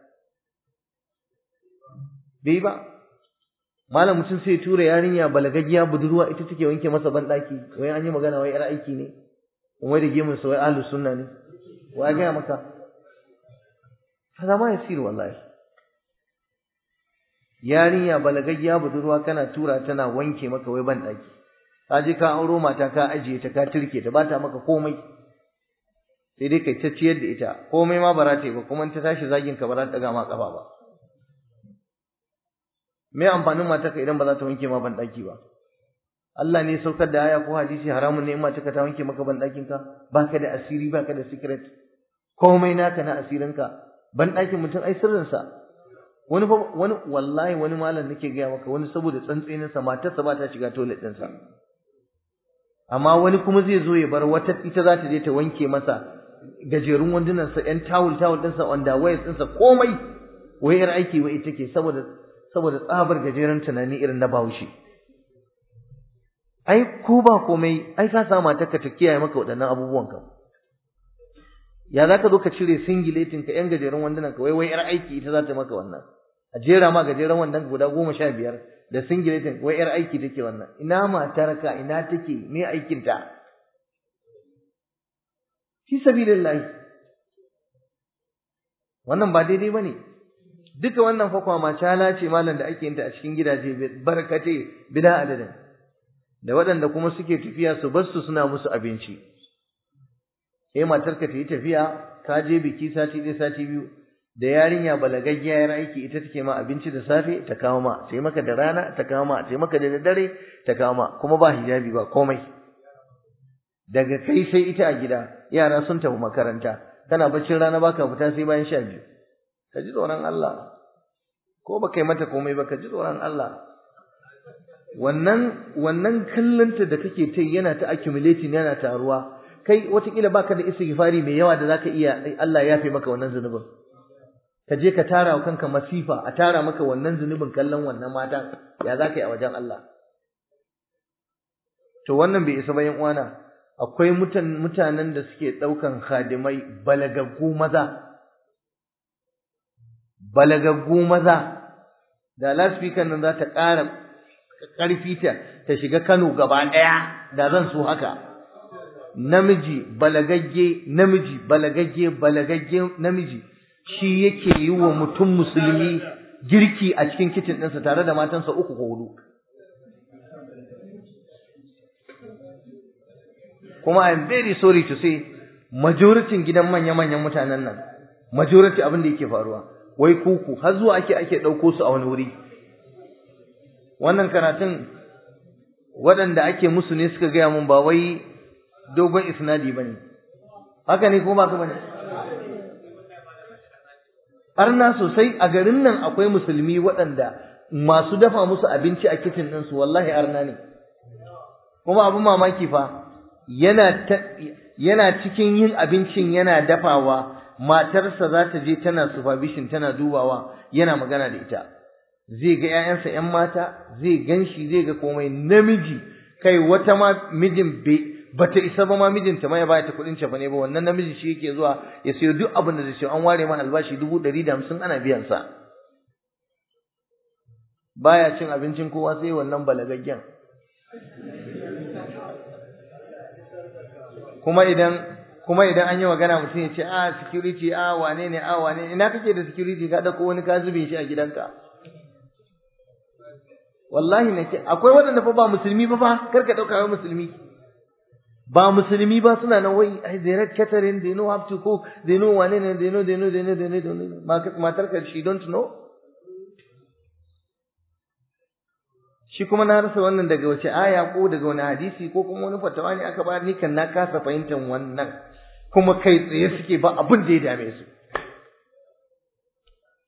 bai ba malam mutum sai tura yarinya balagaggiya budurwa ita take wanke masa banɗaki wai an yi magana wai yar aiki ne wai da gemun sa wai ahlus sunna ne wai ga maka kaza ma yasir wallahi yarinya balagaggiya budurwa kana tura tana wanke maka wai banɗaki ka je ka auro mata ka ajiye ta ka turke ta ba ta maka komai sai dai kai ta ciyar da ita komai ma ba za ta yi ba kuma ta tashi zagin ka ba za ta ɗaga ma ƙafa ba me amfanin matarka idan ba za ta wanke ma banɗaki ba Allah ne saukar da aya ko hadisi haramun ne in matarka ta wanke maka banɗakin ka baka da asiri baka da secret komai naka na asirin ka banɗakin mutum ai sirrin sa wani fa wani wallahi wani malam nake gaya maka wani saboda tsantsenin sa matarsa ba ta shiga toilet din sa amma wani kuma zai zo ya bar wata ita za ta je ta wanke masa gajerun wandunan sa ƴan tawul tawul din sa underwear din sa komai wayar aiki wai ita ke saboda saboda tsabar gajeren tunani irin na Bahaushe. Ai, ko ba komai, ai ka sa matarka ta kiyaye maka waɗannan abubuwan ka. Ya za ka zo ka cire singiletin ka ‘yan gajeren wandunan ka, wai wai ‘yar aiki ita za ta maka wannan. A jera ma gajeren wandon guda goma sha biyar da singiletin wai ‘yar aiki take wannan. Ina matarka, ina take, me aikinta? Fi sabilillahi. Wannan ba daidai ba ne. duka wannan fa kwama cala ce malam da ake yinta a cikin gidaje barkate bila adadin da waɗanda kuma suke tafiya su bar su suna musu abinci sai matarka ta yi tafiya ka je biki sati ɗaya sati biyu da yarinya balagaggiya yar aiki ita take ma abinci da safe ta kawo ma sai maka da rana ta kawo ma sai maka da daddare ta kawo ma kuma ba hijabi ba komai daga kai sai ita a gida yara sun tafi makaranta kana baccin rana baka fita sai bayan sha biyu ka ji tsoron Allah ko ba kai mata komai ba ka ji tsoron Allah wannan wannan kallonta da kake ta yana ta accumulating yana taruwa kai watakila baka da istighfari mai yawa da zaka iya Allah ya yafe maka wannan zunubin ka je ka tara wa kanka masifa a tara maka wannan zunubin kallon wannan mata ya zaka yi a wajen Allah to wannan bai isa bayan uwana akwai mutanen da suke daukan khadimai balagaggu maza balagaggu maza da lasfikan nan za ta ƙara ƙarfi ta ta shiga Kano gaba ɗaya da zan so haka namiji balagagge namiji balagagge balagagge namiji shi yake yi wa mutum musulmi girki a cikin kicin ɗinsa tare da matansa uku ko hudu kuma I am very sorry to say majoritin gidan manya-manyan mutanen nan majority abin da yake faruwa wai kuku har zuwa ake ake ɗauko su a wani wuri wannan karatun waɗanda ake musu ne suka gaya mun ba wai dogon isnadi bane haka ne ko ba ka bane arna sosai a garin nan akwai musulmi waɗanda masu dafa musu abinci a kitchen ɗinsu wallahi arna ne kuma abin mamaki fa yana yana cikin yin abincin yana dafawa matarsa za ta je tana supervision tana dubawa yana magana da ita zai ga ƴaƴansa ƴan mata zai ganshi zai ga komai namiji kai wata ma mijin bai bata isa ba ma mijinta ma ya baya ta kuɗin cefa ne ba wannan namiji shi yake zuwa ya sayo duk abin da zai sayo an ware ma albashi dubu ɗari da hamsin ana biyan sa baya cin abincin kowa sai wannan balagaggen kuma idan kuma idan an yi magana mutum ya ce a security a wane ne a wane ina kake da security ka dauko wani ka zube shi a gidanka wallahi nake akwai waɗanda fa ba musulmi ba fa kar ka dauka wai musulmi ba musulmi ba suna nan wai ai they read catering they know how to cook they know wane ne they know they know they know they know, they know. matar ka she don't know shi kuma na rasa wannan daga wace aya ko daga wani hadisi ko kuma wani fatawa ne aka bayar ni kan na kasa fahimtar wannan kuma kai tsaye suke ba abin da ya dame su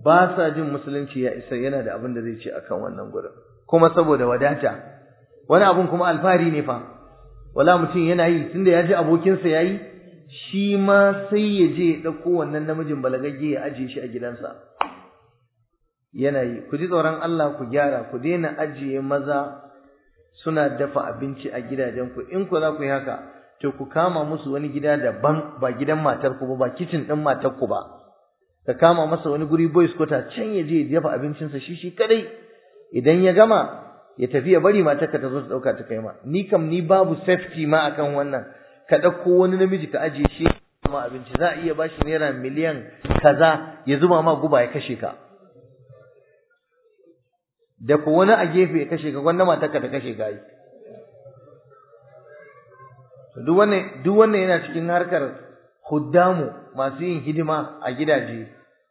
ba sa jin musulunci ya isa yana da abin da zai ce akan wannan gurin kuma saboda wadata wani abun kuma alfahari ne fa wala mutum yana yi tunda ya ji abokinsa ya yi shi ma sai ya je ya ɗauko wannan namijin balagagge ya ajiye shi a gidansa yana yi ku ji tsoron Allah ku gyara ku daina ajiye maza suna dafa abinci a gidajenku in ku za ku yi haka to ku kama musu wani gida daban ba gidan matarku ba ba kicin ɗin matarku ba ka kama masa wani guri boys kota can ya je ya dafa abincinsa shi shi kadai idan ya gama ya tafi ya bari matarka ta zo ta dauka ta kai ma ni kam ni babu safety ma akan wannan ka dauko wani namiji ka ajiye shi ma abinci za a iya bashi naira miliyan kaza ya zuba ma guba ya kashe ka da ko wani a gefe ya kashe ka gwanda matarka ta kashe ka yi duk wannan duk wannan yana cikin harkar huddamu masu yin hidima a gidaje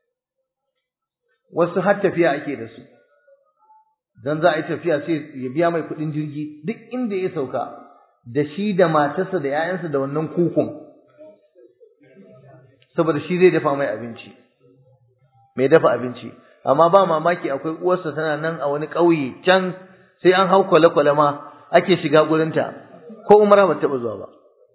wasu har tafiya ake da su dan za a yi tafiya sai ya biya mai kuɗin jirgi duk inda ya sauka da shi da matarsa da 'ya'yansa da wannan kukun saboda shi zai dafa mai abinci mai dafa abinci amma ba mamaki akwai uwarsa tana nan a wani ƙauye can sai an hau kwale-kwale ma ake shiga gurinta ko umara ba taɓa zuwa ba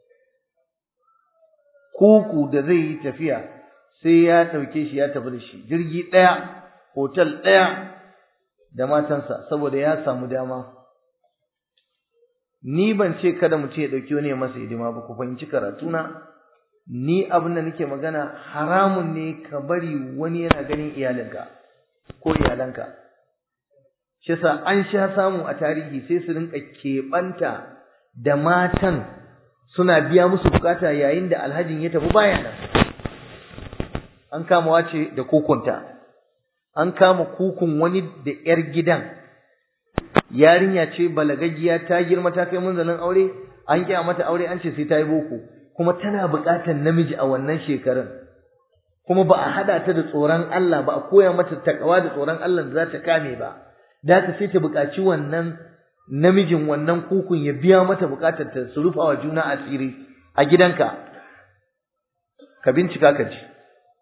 kuku da zai yi tafiya sai ya ɗauke shi ya tafi da shi jirgi ɗaya hotel ɗaya da matansa saboda ya samu dama ni ban ce kada mutum ya ɗauki wani ya masa hidima ba ku fahimci karatuna ni abin da nake magana haramun ne ka bari wani yana ganin iyalinka ko iyalanka shi yasa an sha samu a tarihi sai su rinka keɓanta da matan suna biya musu bukata yayin da alhajin ya tafi baya nan an kama wace da kukunta an kama kukun wani da yar gidan yarinya ce balagaggiya ta girma ta kai munzalin aure an kiya mata aure an ce sai ta yi boko kuma tana bukatar namiji a wannan shekarun kuma ba a hada ta da tsoron Allah ba a koya mata takawa da tsoron Allah da za ta kame ba da ta sai ta bukaci wannan namijin wannan kukun ya biya mata bukatar ta su rufa wa juna asiri a gidanka ka bincika ka ji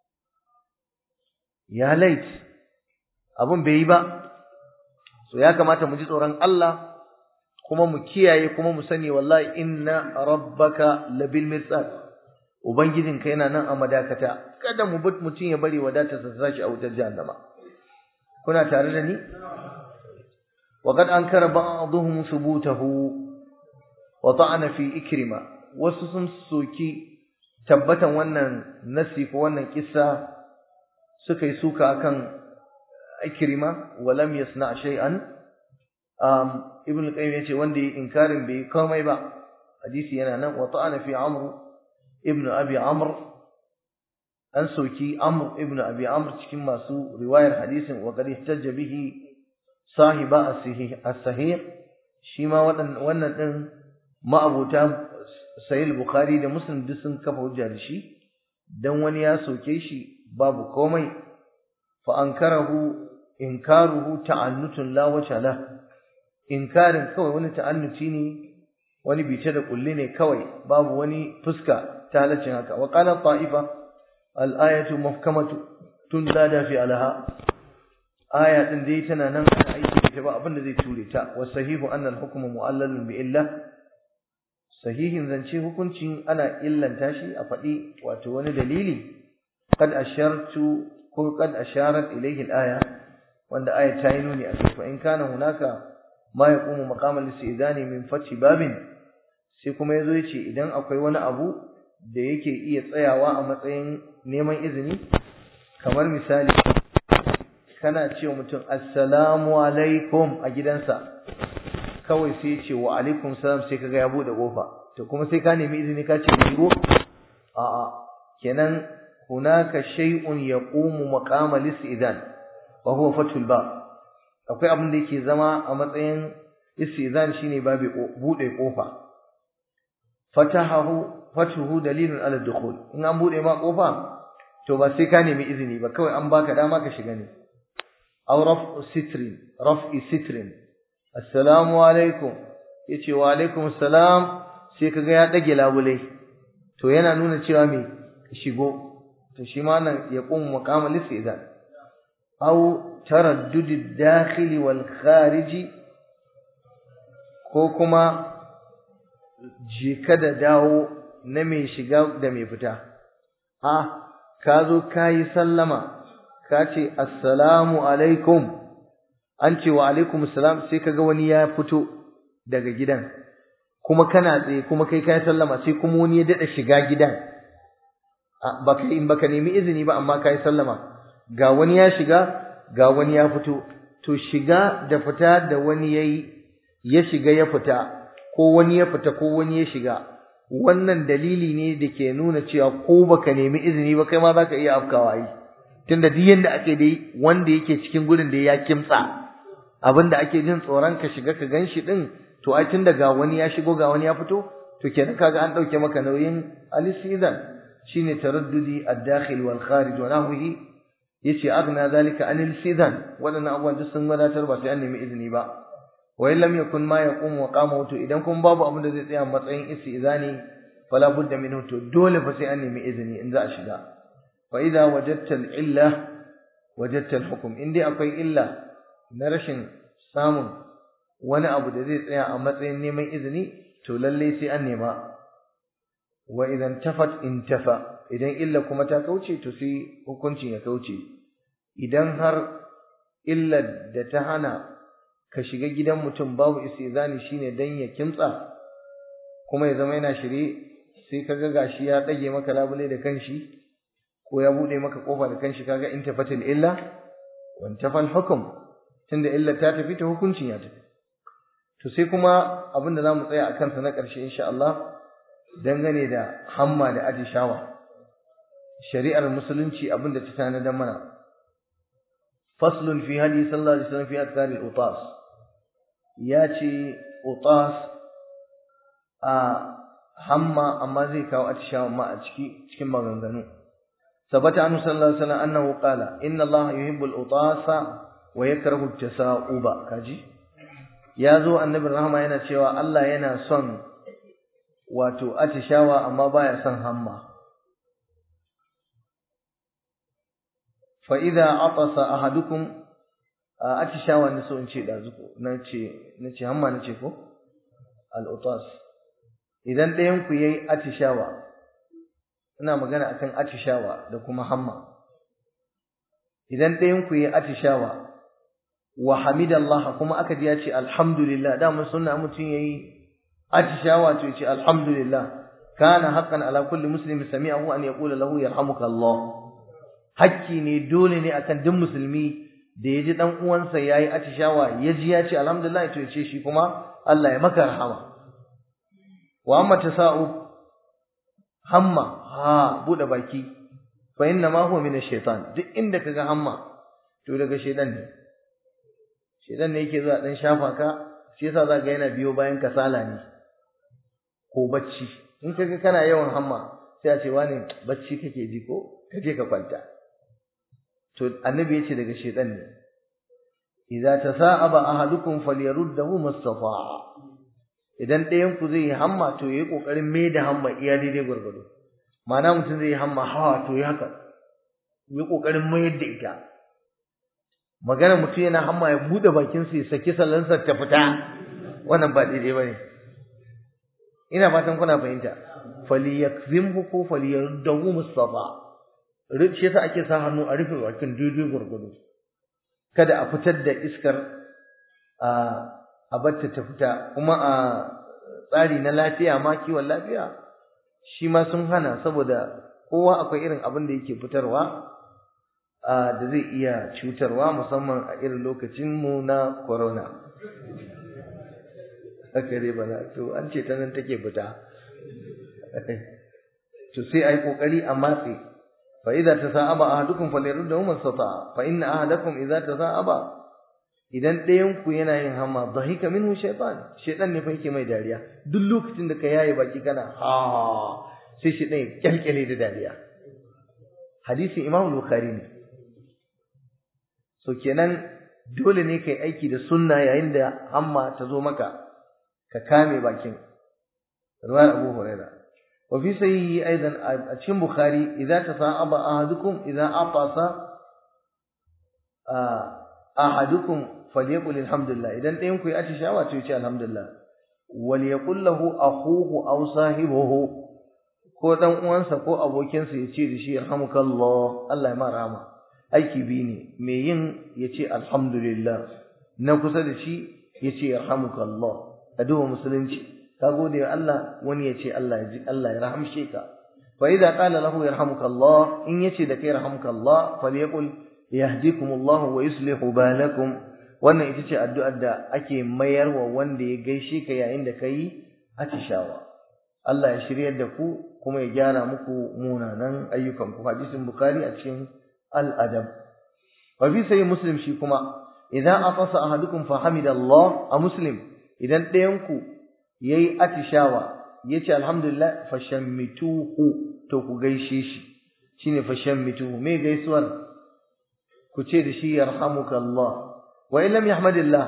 ya lait abun bai yi ba so ya kamata mu ji tsoron Allah kuma mu kiyaye kuma mu sani wallahi inna rabbaka labil mirsad ubangijinka yana nan a madakata kada mu bi mutum ya bari wadatar sa sashi a wutar jahannama kuna tare da ni وقد أنكر بعضهم ثبوته وطعن في إكرمة وسسن سوكي تبتا wannan nasi ko wannan kissa suka yi suka akan Ikrima walam yasna shay'an um ibn al-qayyim yace wanda yi inkarin bai komai ba hadisi yana nan wa ta'ana fi amr ibn abi amr an soki amr ibn abi amr cikin masu riwayar hadisin wa qad ihtajja bihi sahiba as-sahih shi ma wannan din ma'abuta sahih bukhari da muslim duk sun kafa hujja da shi dan wani ya soke shi babu komai fa ankarahu inkaruhu ta'annutun la wacha la inkarin kawai wani ta'annuci ne wani bice da kulli ne kawai babu wani fuska ta halaccin haka wa qala ta'ifa al-ayatu muhkamatu tunzada fi alaha aya din dai tana nan ana aiki da ita ba abin da zai ture ta wa sahihu anna al-hukmu mu'allalun bi illa sahihin zance hukuncin ana illanta shi a faɗi wato wani dalili qad ashartu ko qad asharat ilayhi al-aya wanda aya ta yi nuni a kai fa in kana hunaka ma yaqumu maqama al-istidani min fathi babin sai kuma yazo yace idan akwai wani abu da yake iya tsayawa a matsayin neman izini kamar misali kana ce mutum assalamu alaikum a gidansa kawai sai ya ce wa alaikum salam sai kaga ya bude kofa to kuma sai ka nemi izini ka ce shigo a a kenan hunaka shay'un yaqumu maqama al-istizan wa huwa fathul bab akwai abin da yake zama a matsayin istizan shine babu bude kofa fatahahu fatuhu dalilun ala dukhul in an bude ma kofa to ba sai ka nemi izini ba kawai an baka dama ka shiga ne aw raf'u sitrin raf'i sitrin assalamu alaikum yace wa alaikum assalam sai kaga ya dage labule to yana nuna cewa me shigo to shi ma nan ya qum maqamal istizan aw taraddud ad-dakhil wal kharij ko kuma jika da dawo na mai shiga da mai fita a ka zo kayi sallama ka ce assalamu alaikum an ce wa alaikum assalam sai kaga wani ya fito daga gidan kuma kana tsaye kuma kai kai sallama sai kuma wani ya dada shiga gidan baka in baka nemi izini ba amma kai sallama ga wani ya shiga ga wani ya fito to shiga da fita da wani yayi ya shiga ya fita ko wani ya fita ko wani ya shiga wannan dalili ne da ke nuna cewa ko baka nemi izini ba kai ma zaka iya afkawa yi tunda duk yanda ake dai wanda yake cikin gurin da ya kimtsa abinda ake jin tsoron ka shiga ka ganshi din to ai tunda ga wani ya shigo ga wani ya fito to kenan kaga an dauke maka nauyin al-istizan shine taraddudi ad-dakhil wal kharij wa nahwihi yace agna zalika anil istizan wadannan abubuwan duk sun wadatar ba sai an nemi izini ba wa lam yakun ma yaqum wa qama to idan kun babu abin da zai tsaya matsayin istizani fala budda minhu to dole fa sai an nemi izini in za a shiga fa idza wajadta al-illa wajadta al-hukm in dai akwai illa na rashin samun wani abu da zai tsaya a matsayin neman izini to lalle sai an nema wa idan tafat intafa idan illa kuma ta kauce to sai hukuncin ya kauce idan har illa da ta hana ka shiga gidan mutum babu istizani shine dan ya kimtsa kuma ya zama yana shirye sai kaga gashi ya dage maka labule da kanshi ko ya bude maka kofa da kanshi kaga intafatil illa wa intafal hukm tunda illa ta tafi ta hukuncin ya tafi to sai kuma abin da zamu tsaya akan sa na ƙarshe insha Allah dangane da hamma da atishawa shari'ar musulunci abin da ta tanadar mana faslun fi hadi sallallahu alaihi wasallam fi azkar al-utas ya ce utas a hamma amma zai kawo atishawa ma a ciki cikin maganganu ثبت عنه صلى الله عليه وسلم أنه قال إن الله يحب الأطاس ويكره التساؤب كاجي ya zo annabin rahama yana cewa Allah yana son wato atishawa amma baya son hamma fa idza atasa ahadukum atishawa ne so in ce dazuko nace nace hamma nace ko al utas idan ɗayan ku yayi atishawa ina magana akan atishawa da kuma hamma idan ɗayan ku yayi atishawa wa hamidallah kuma aka ji ya ce alhamdulillah da mun sunna mutun yayi atishawa to yace alhamdulillah kana haqqan ala kulli muslimin sami'ahu an yaqula lahu yarhamuka Allah hakki ne dole ne akan duk musulmi da yaji dan uwansa yayi atishawa yaji ya ce alhamdulillah to yace shi kuma Allah ya maka rahama wa amma tasa'u hamma ha bude baki fa inna ma huwa min ash-shaytan duk inda kaga hamma to daga shaytan ne shedan ne yake zuwa dan shafa ka shi yasa za ga yana biyo bayan kasala ne ko bacci in kaga kana yawan hamma sai a ce wani bacci kake ji ko kaje ka kwanta to annabi yace daga shedan ne idza tasa'aba ahadukum falyaruddahu mustafa'a idan ɗayan ku zai yi hamma to yayi kokarin mai da hamma iya daidai gurgudu ma'ana mutum zai yi hamma hawa to yi haka yi kokarin mayar da ita magana mutum yana hamma ya bude bakin sa ya saki sallansa ta fita wannan ba daidai bane ina fatan kuna fahimta falyakzimhu ko falyardahu mustafa rufe yasa ake sa hannu a rufe bakin daidai gurgudu kada a fitar da iskar a a batta ta fita kuma a tsari na lafiya ma kiwon lafiya shi ma sun hana saboda kowa akwai irin abin da yake fitarwa da zai iya cutarwa musamman a irin lokacin mu na corona haka dai bana to an ce ta nan take fita to sai ai kokari a matse fa idza tasa'aba ahadukum falyaruddahu masata fa inna ahadakum idza tasa'aba idan ɗayan ku yana yin hamma dhahika minhu shaytan shaytan ne fa yake mai dariya duk lokacin da ka yaye baki kana ha sai shi ɗaya kyalkyale da dariya hadisin imam bukhari ne so kenan dole ne kai aiki da sunna yayin da hamma ta zo maka ka kame bakin ruwan abu huraira wa fi sahihi aidan a cikin bukhari idza tasa'aba ahadukum idza atasa ahadukum falyaqul alhamdulillah idan ɗayan ku ya atishawa to ya ce alhamdulillah wal yaqul lahu akhuhu aw sahibuhu ko dan uwansa ko abokinsa ya ce da shi yarhamukallah Allah ya ma rahama aiki bi ne me yin ya ce alhamdulillah na kusa da shi ya ce yarhamukallah a duba musulunci ka gode wa Allah wani ya ce Allah ya ji Allah ya rahamshe ka fa idza qala lahu yarhamukallah in yace da kai yarhamukallah falyaqul yahdikumullah wa yuslihu balakum wannan ita ce addu'ar da ake mayarwa wanda ya gaishe ka yayin da kai atishawa Allah ya shiryar da ku kuma ya gyara muku munanan ayyukan ku hadisin bukhari a cikin al-adab wa fi sahih muslim shi kuma idan afasa ahadukum fa hamidallah a muslim idan ɗayan ku yayi atishawa yace alhamdulillah fashammituhu to ku gaishe shi shine fashammituhu me gaisuwar ku ce da shi yarhamukallah wa in lam yahmadillah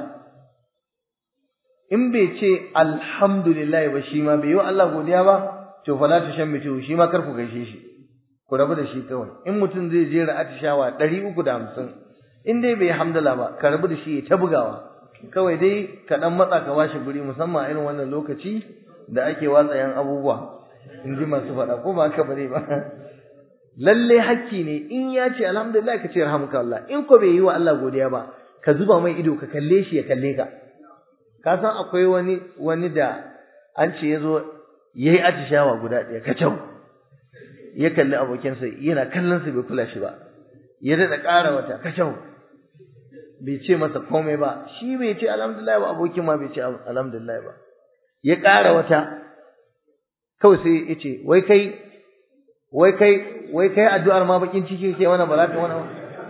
in bai ce alhamdulillah ba shi ma bai yi Allah godiya ba to fala tashammitu shi ma kar ku gaishe shi ku rabu da shi kawai in mutum zai jera atishawa 350 in dai bai hamdala ba ka rabu da shi ta bugawa kawai dai ka dan matsa ka bashi guri musamman irin wannan lokaci da ake watsa yan abubuwa in ji masu faɗa ko ba haka bane ba lalle hakki ne in ya ce alhamdulillah ka ce rahmukallah in ko bai yi wa Allah godiya ba ka zuba mai ido ka kalle shi ya kalle ka ka san akwai wani wani da an ce yazo yayi atishawa guda ɗaya kacau ya kalli abokinsa yana kallon sa bai kula shi ba ya daɗa ƙara wata kacau bai ce masa komai ba shi bai ce alhamdulillah ba abokin ma bai ce alhamdulillah ba ya ƙara wata kawai sai ya ce wai kai wai kai wai kai addu'ar ma bakin ciki ke wannan ba za ka wannan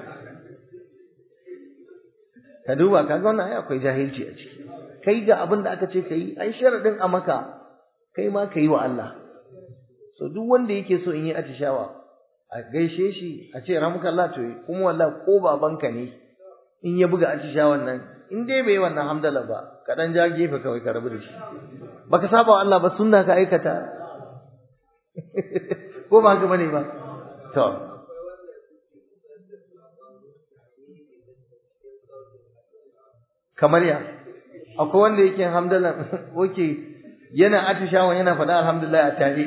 ka duba kaga wannan ai akwai jahilci a ciki kai ga abin da aka ce kai ai sharadin a maka kai ma kai wa Allah so duk wanda yake so in yi atishawa a gaishe shi a ce ramuka Allah to kuma wallahi ko babanka ne in ya buga atishawan nan in dai bai wannan hamdala ba ka dan ja gefe kawai ka rabu da shi baka saba wa Allah ba sunna ka aikata ko ba haka bane ba to kamar ya akwai wanda yake hamdalan oke yana atishawan yana faɗa alhamdulillah a tare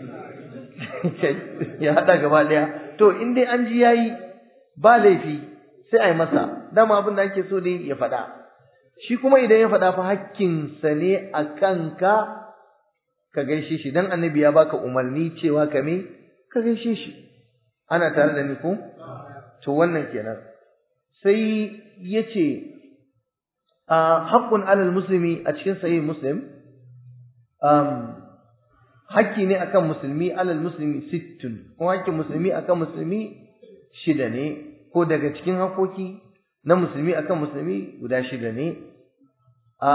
ya haɗa gaba ɗaya to in dai an ji yayi ba laifi sai a yi masa dama abin da ake so dai ya faɗa shi kuma idan ya faɗa fa hakkinsa ne a kanka ka gaishe shi dan annabi ya baka umarni cewa ka me ka gaishe shi ana tare da ni ko to wannan kenan sai yace a haqqun alal muslimi a cikin sahih muslim um hakki ne akan musulmi alal muslimi sittun kuma hakkin musulmi akan musulmi shida ne ko daga cikin hakoki na musulmi akan musulmi guda shida ne a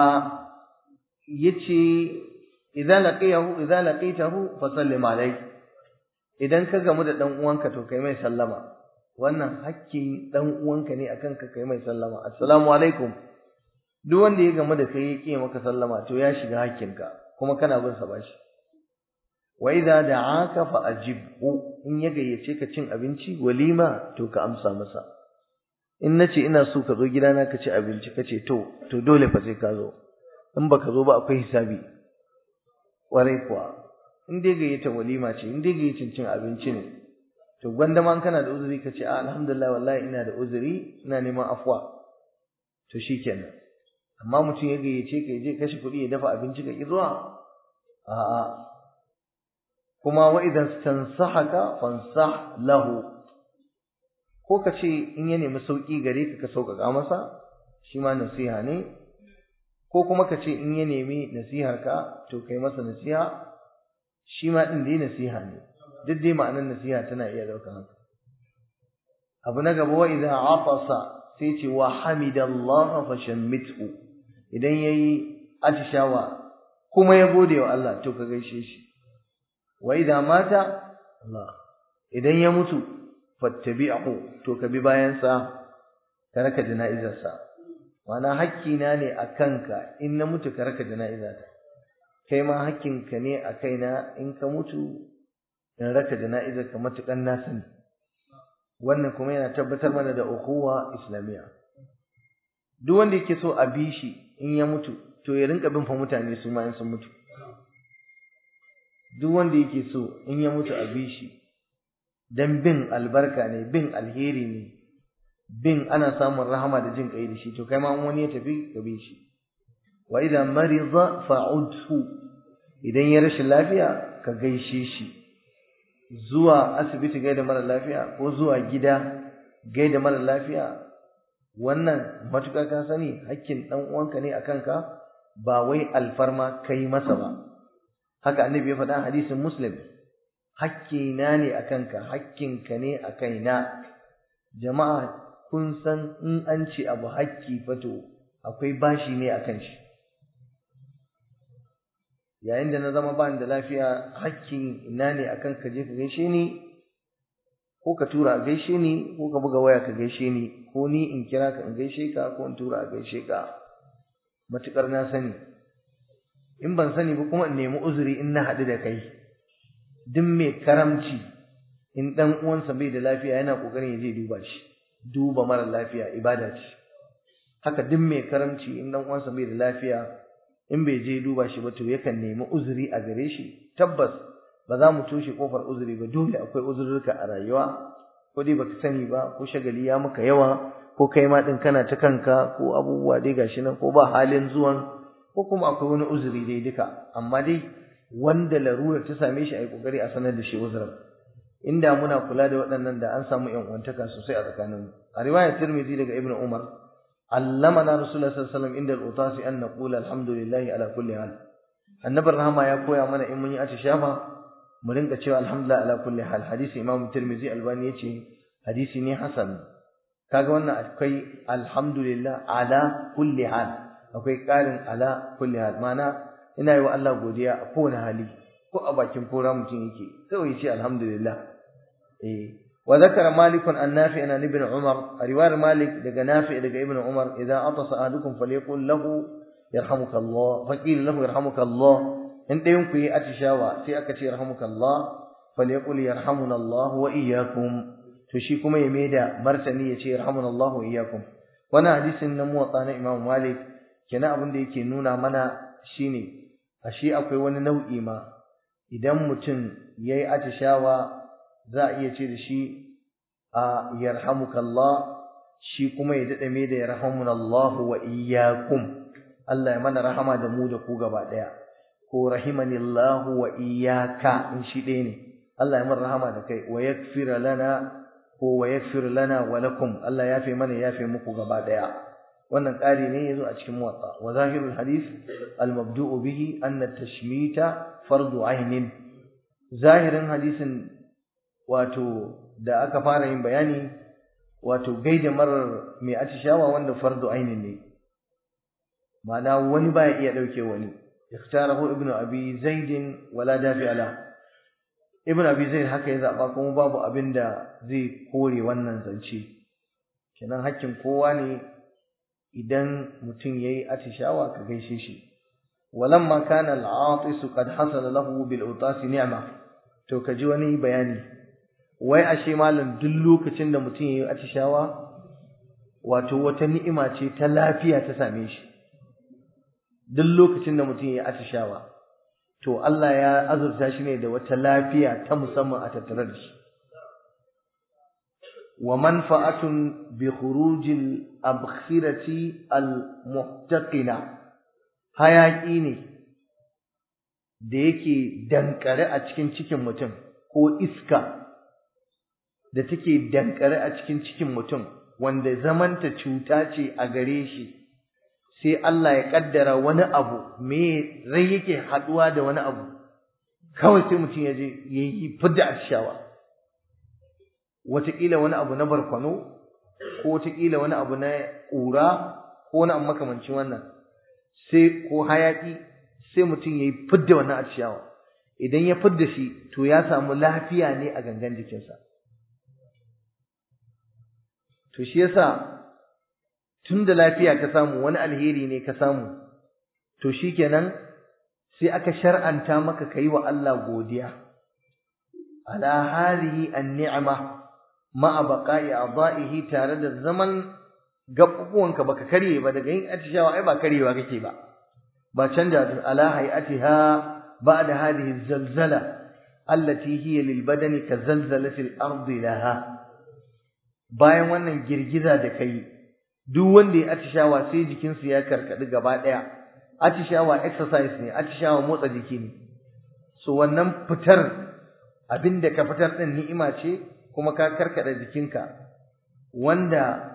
yace idza laqiyahu idza laqitahu fa sallim alayhi idan ka gamu da dan uwanka to kai mai sallama wannan hakkin dan uwanka ne akan ka kai mai sallama assalamu alaikum duk wanda ya gamu da kai ya kiye maka sallama to ya shiga hakkinka kuma kana bin sa bashi wa idza da'aka fa ajibhu in ya gayyace ka cin abinci walima to ka amsa masa in nace ina so ka zo gidana ka ci abinci kace to to dole fa sai ka zo in baka zo ba akwai hisabi kwarai kuwa in dai gayyata walima ce in dai gayyacin cin abinci ne to gwanda ma kana da uzuri ka ce a alhamdulillah wallahi ina da uzuri ina neman afwa to shikenan amma mutum ya gayyace ka je kashe kuɗi ya dafa abinci ka ki zuwa a'a kuma wa idan tansahaka fansah lahu ko ka ce in ya nemi sauki gare ka ka sauƙaƙa masa shi ma nasiha ne ko kuma ka ce in ya nemi nasihar ka to kai masa nasiha shi ma din dai nasiha ne duk dai ma'anar nasiha tana iya ɗaukar haka abu na gaba wa idan afasa sai ce wa hamidallah fa shammithu idan yayi atishawa kuma ya gode wa Allah to ka gaishe shi wa idan mata Allah idan ya mutu fattabi'hu to ka bi bayan sa ka raka jana'izarsa Mana hakkina ne a kanka in na mutu ka raka jana'izata kai ma hakkinka ne a kaina in ka mutu in raka jana'izar ka matukan na sani wannan kuma yana tabbatar mana da ukhuwa islamiyya duk wanda yake so a bi shi in ya mutu to ya rinka bin fa mutane su ma in sun mutu duk wanda yake so in ya mutu a bi shi dan bin albarka ne bin alheri ne bin ana samun rahama da jin kai da shi to kai ma wani ya tafi ka bi shi wa idan marida fa'udhu idan ya rashin lafiya ka gaishe shi zuwa asibiti gaida mara lafiya ko zuwa gida gaida mara lafiya wannan matukar ka sani hakkin dan uwanka ne akan ka ba wai alfarma kai masa ba haka annabi ya faɗa hadisin muslim hakkina ne akan ka hakkinka ne a kaina jama'a kun san in an ce abu hakki fato akwai bashi ne akan shi yayin da na zama ba da lafiya hakkin ina ne akan ka je ka gaishe ni ko ka tura a gaishe ni ko ka buga waya ka gaishe ni ko ni in kira ka in gaishe ka ko in tura a gaishe ka matukar na sani in ban sani ba kuma in nemi uzuri in na haɗu da kai duk mai karamci in ɗan uwansa bai da lafiya yana ƙoƙarin ya je duba shi duba mara lafiya ibada ce haka duk mai karamci in ɗan uwansa bai da lafiya in bai je duba shi ba to yakan nemi uzuri a gare shi tabbas ba za mu toshe kofar uzuri ba dole akwai uzurruka a rayuwa ko dai baka sani ba ko shagali ya maka yawa ko kai ma din kana ta kanka ko abubuwa dai gashi nan ko ba halin zuwan ko kuma akwai wani uzuri dai duka amma dai wanda larurar ta same shi a yi kokari a sanar da shi uzurin inda muna kula da waɗannan da an samu ƴan uwantaka sosai a tsakaninmu a riwayar Tirmidhi daga Ibn Umar علمنا رسول الله صلى الله عليه وسلم عند الأطاس أن نقول الحمد لله على كل حال النبي الرحمة يا كويا من إن من أتشافى مرنك تشوى الحمد لله على كل حال حديث إمام الترمذي الباني يتي حديث ني حسن kaga wannan akwai alhamdulillah ala kulli hal akwai karin ala kulli hal mana ina yi wa Allah godiya a kowane hali ko a bakin kora mutum yake kawai ce alhamdulillah eh وذكر مالك عن نافع عن ابن عمر رواية مالك دقى نافع دقى ابن عمر إذا عطس أحدكم فليقول له يرحمك الله فقيل له يرحمك الله انت يمكن أتشاوى سيأكتي يرحمك الله فليقول يرحمنا الله وإياكم تشيكم يميدا مرسني يشي يرحمنا الله وإياكم وانا حديث النمو وطانا إمام مالك كنا أبن دي كنونا منا شيني أشي أكوي وانا نوئي ما إذا متن يأي أتشاوى za a iya ce da shi a yarhamukallah shi kuma ya daɗa me da yarhamunallahu wa iyyakum Allah ya mana rahama da mu da ku gaba ɗaya ko rahimanillahu wa iyyaka in shi ɗaya ne Allah ya mana rahama da kai wa yakfira lana ko wa yakfir lana wa lakum Allah ya fi mana ya fi muku gaba ɗaya wannan ƙari ne yazo a cikin muwatta wa zahirul hadith al mabdu'u bihi anna tashmita fardu ainin zahirin hadisin wato da aka fara yin bayani wato gaida marar mai atishawa wanda fardu ainin ne ma'ana wani baya iya dauke wani ikhtarahu ibnu abi zaid wala dafi ala ibnu abi zaid haka ya zaba kuma babu abin da zai kore wannan zance kenan hakkin kowa ne idan mutum yayi atishawa ka gaishe shi walamma kana al-atis qad hasala lahu bil utasi ni'ma to kaji wani bayani wai ashe malam duk lokacin da mutum yayi atishawa wato wata ni'ima ce ta lafiya ta same shi duk lokacin da mutum yayi atishawa to Allah ya azurta shi ne da wata lafiya ta musamman a tattare da shi wa manfa'atun bi khurujil abkhirati al muhtaqina hayaki ne da yake dankare a cikin cikin mutum ko iska da take dankare a cikin cikin mutum wanda zamanta cuta ce a gare shi sai Allah ya kaddara wani abu me rai yake haduwa da wani abu kawai sai mutum ya je yayi fidda atishawa wataƙila wani abu na barkwano ko wataƙila wani abu na ƙura ko wani abu makamancin wannan sai ko hayaƙi sai mutum ya yi fidda wannan atishawa idan ya fidda shi to ya samu lafiya ne a gangan jikinsa to shi yasa tun da lafiya ka samu wani alheri ne ka samu to shikenan sai aka shar'anta maka kai wa Allah godiya ala hadhihi an-ni'ma ma'a baqa'i a'dha'ihi tare da zaman gabubuwanka baka karye ba daga yin atishawa ai ba karyewa kake ba ba canja ala hay'atiha ba'da hadhihi zalzala allati hiya lil badani ka zalzalati al-ardi laha bayan wannan girgiza da kai duk wanda ya atishawa sai jikinsu ya karkadi gaba daya atishawa exercise ne atishawa motsa jiki ne so wannan fitar abinda ka fitar din ni'ima ce kuma ka karkada jikinka wanda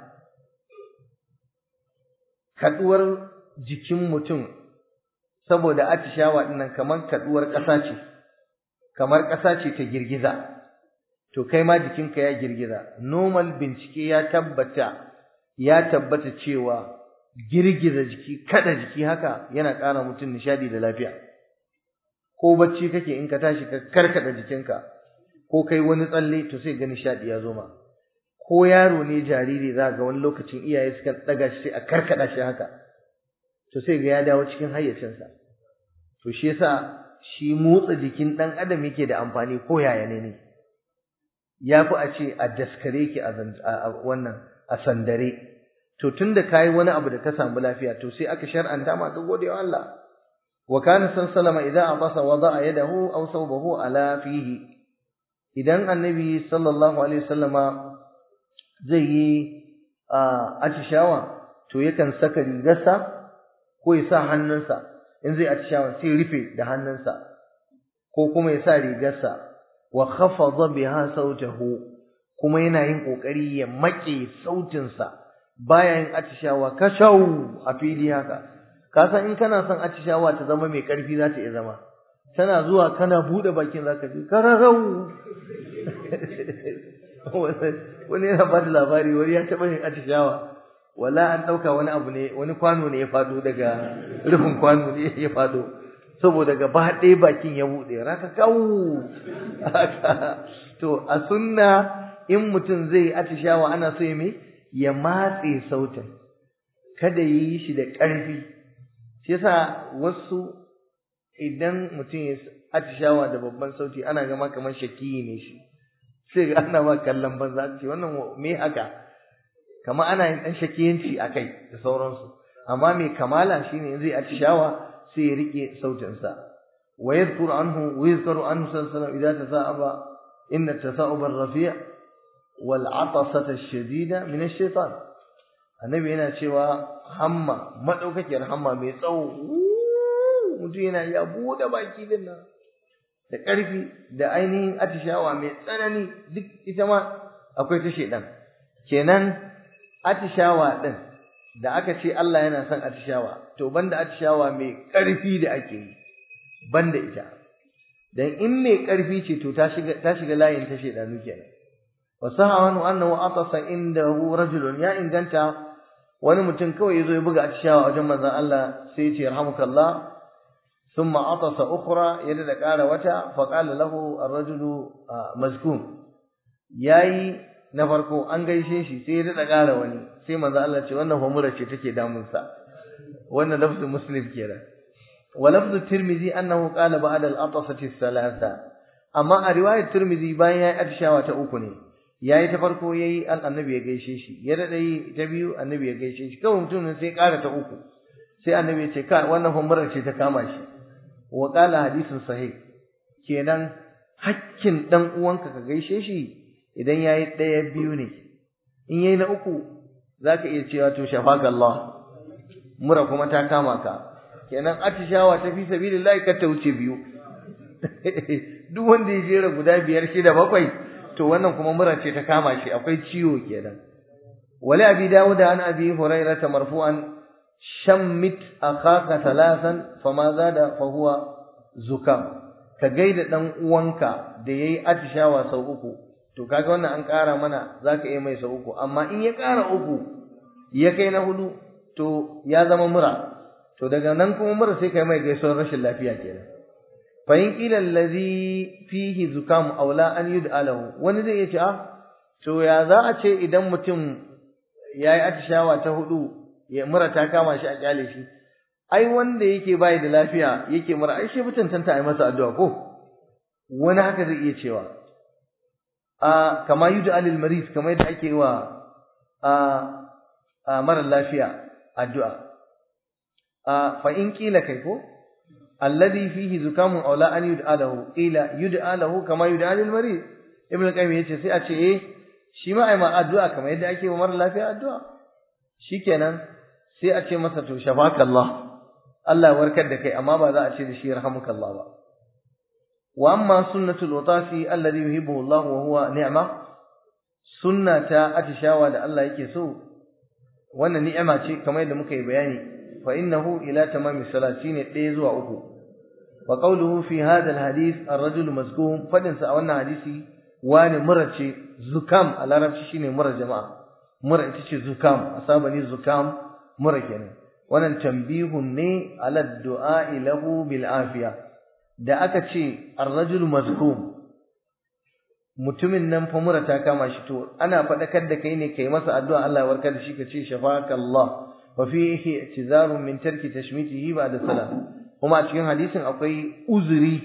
kaduwar jikin mutum saboda atishawa dinnan kamar kaduwar ƙasa ce kamar ƙasa ce ta girgiza to kai ma jikinka ya girgiza normal bincike ya tabbata ya tabbata cewa girgiza jiki kada jiki haka yana ƙara mutum nishadi da lafiya ko bacci kake in ka tashi ka karkada jikinka ko kai wani tsalle to sai ga nishadi ya zo ma ko yaro ne jariri za ga wani lokacin iyaye suka daga shi a karkada shi haka to sai ga ya dawo cikin hayyacinsa to shi yasa shi motsa jikin dan adam yake da amfani ko yaya ne ne yafi a ce a daskare ki a wannan a sandare to tunda kai wani abu da ka samu lafiya to sai aka shar'anta ma ka gode wa Allah wa kana sallama idza abasa wada'a yadahu aw sawbahu ala fihi idan annabi sallallahu alaihi wasallama zai yi atishawa to yakan saka rigarsa ko ya sa hannunsa in zai atishawa sai rufe da hannunsa ko kuma ya sa rigarsa wa khafadha biha sautahu kuma yana yin kokari ya make sautinsa baya yin atishawa kashau a fili haka ka san in kana son atishawa ta zama mai karfi za ta iya zama tana zuwa kana bude bakin zaka ji kararau wani yana ba da labari wani ya taɓa yin atishawa wala an ɗauka wani abu ne wani kwano ne ya faɗo daga rufin kwano ne ya faɗo saboda gaba ɗaya bakin ya buɗe raka kawu to a sunna in mutum zai atishawa ana so ya me ya matse sautin kada ya yi shi da ƙarfi shi yasa wasu idan mutum ya atishawa da babban sauti ana gama kamar shakiyi ne shi sai ga ana ba kallon banza ce wannan me haka kama ana yin dan shakiyanci akai da sauransu amma mai kamala shine in zai atishawa sai ya rike sautin sa wa yadhkur anhu wa yadhkuru anhu sallallahu idza tasa'aba inna tasa'uba ar-rafi' wal 'atasata ash-shadida min ash-shaytan annabi yana cewa hamma madaukakiyar hamma mai tsawo mutum yana ya bude baki din nan da ƙarfi da ainihin atishawa mai tsanani duk ita ma akwai ta shedan kenan atishawa din da aka ce Allah yana son atishawa to banda atishawa mai ƙarfi da ake yi banda ita dan in mai ƙarfi ce to ta shiga ta shiga layin ta shedanu kenan wa sahawanu annahu atasa indahu rajulun ya inganta wani mutum kawai yazo ya buga atishawa wajen manzon Allah sai ya ce yarhamukallah ثم عطس أخرى يدد قال وتا فقال له الرجل مزكوم yayi na farko an gaishe shi sai ya ƙara wani sai manzo Allah ce wannan humura ce take damun sa wannan lafzul muslim kenan wa lafzul tirmidhi annahu qala ba'da al-atasati thalatha amma a riwayar tirmidhi bayan yayi atishawa ta uku ne yayi ta farko yayi annabi ya gaishe shi ya dada yi ta biyu annabi ya gaishe shi kawai mutum sai ƙara ta uku sai annabi ya ce ka wannan humura ce ta kama shi wa qala hadisin sahih kenan hakkin dan uwanka ka gaishe shi idan yayi daya biyu ne in yayi na uku zaka iya cewa to shafaka Allah mura kuma ta kama ka kenan atishawa ta fi sabilillahi ka ta wuce biyu duk wanda ya jera guda biyar shida bakwai to wannan kuma mura ce ta kama shi akwai ciwo kenan wali abi dawud an abi hurairah marfu'an shammit akhaka thalathan fama zada fa huwa zukam ka gaida dan uwanka da yayi atishawa sau uku to kaga wannan an ƙara mana zaka iya mai sau uku amma in ya ƙara uku ya kai na hudu to ya zama mura to daga nan kuma mura sai kai mai gaisuwar rashin lafiya kenan fa in qila allazi fihi zukam aula an yud'a lahu wani zai iya ce ah to ya za a ce idan mutum yayi atishawa ta hudu ya mura ta kama shi a kyale shi ai wanda yake bai da lafiya yake mura ai shi mutum tanta ai masa addu'a ko wani haka zai iya cewa a kama yud'a lil marid kamar yadda ake wa a a mara lafiya addu'a a fa in kila kai ko alladhi fihi zukamun aw la an yud'a lahu qila yud'a lahu kama yud'a lil marid ibnu qayyim yace sai a ce eh shi ma ai ma addu'a kamar yadda ake wa mara lafiya addu'a shikenan sai a ce masa to shafakallah Allah ya warkar da kai amma ba za a ce da shi yarhamukallah ba wa amma sunnatul watafi alladhi yuhibbu Allah wa huwa ni'ma sunnata atishawa da Allah yake so wannan ni'ima ce kamar yadda muka yi bayani fa innahu ila tamami salati ne ɗaya zuwa uku wa qawluhu fi hadha alhadith ar-rajul mazkum fadin sa a wannan hadisi wani mura ce zukam a larabci shine mura jama'a mura ita ce zukam asabani zukam mura kenan wannan tambihun ne ala du'a lahu bil afiya da aka ce ar-rajul mazkum mutumin nan fa mura ta kama shi to ana faɗakar da kai ne kai masa addu'a Allah ya warkar da shi ka ce shafakallah wa fihi i'tizarun min tarki tashmitihi ba'da salam kuma a cikin hadisin akwai uzuri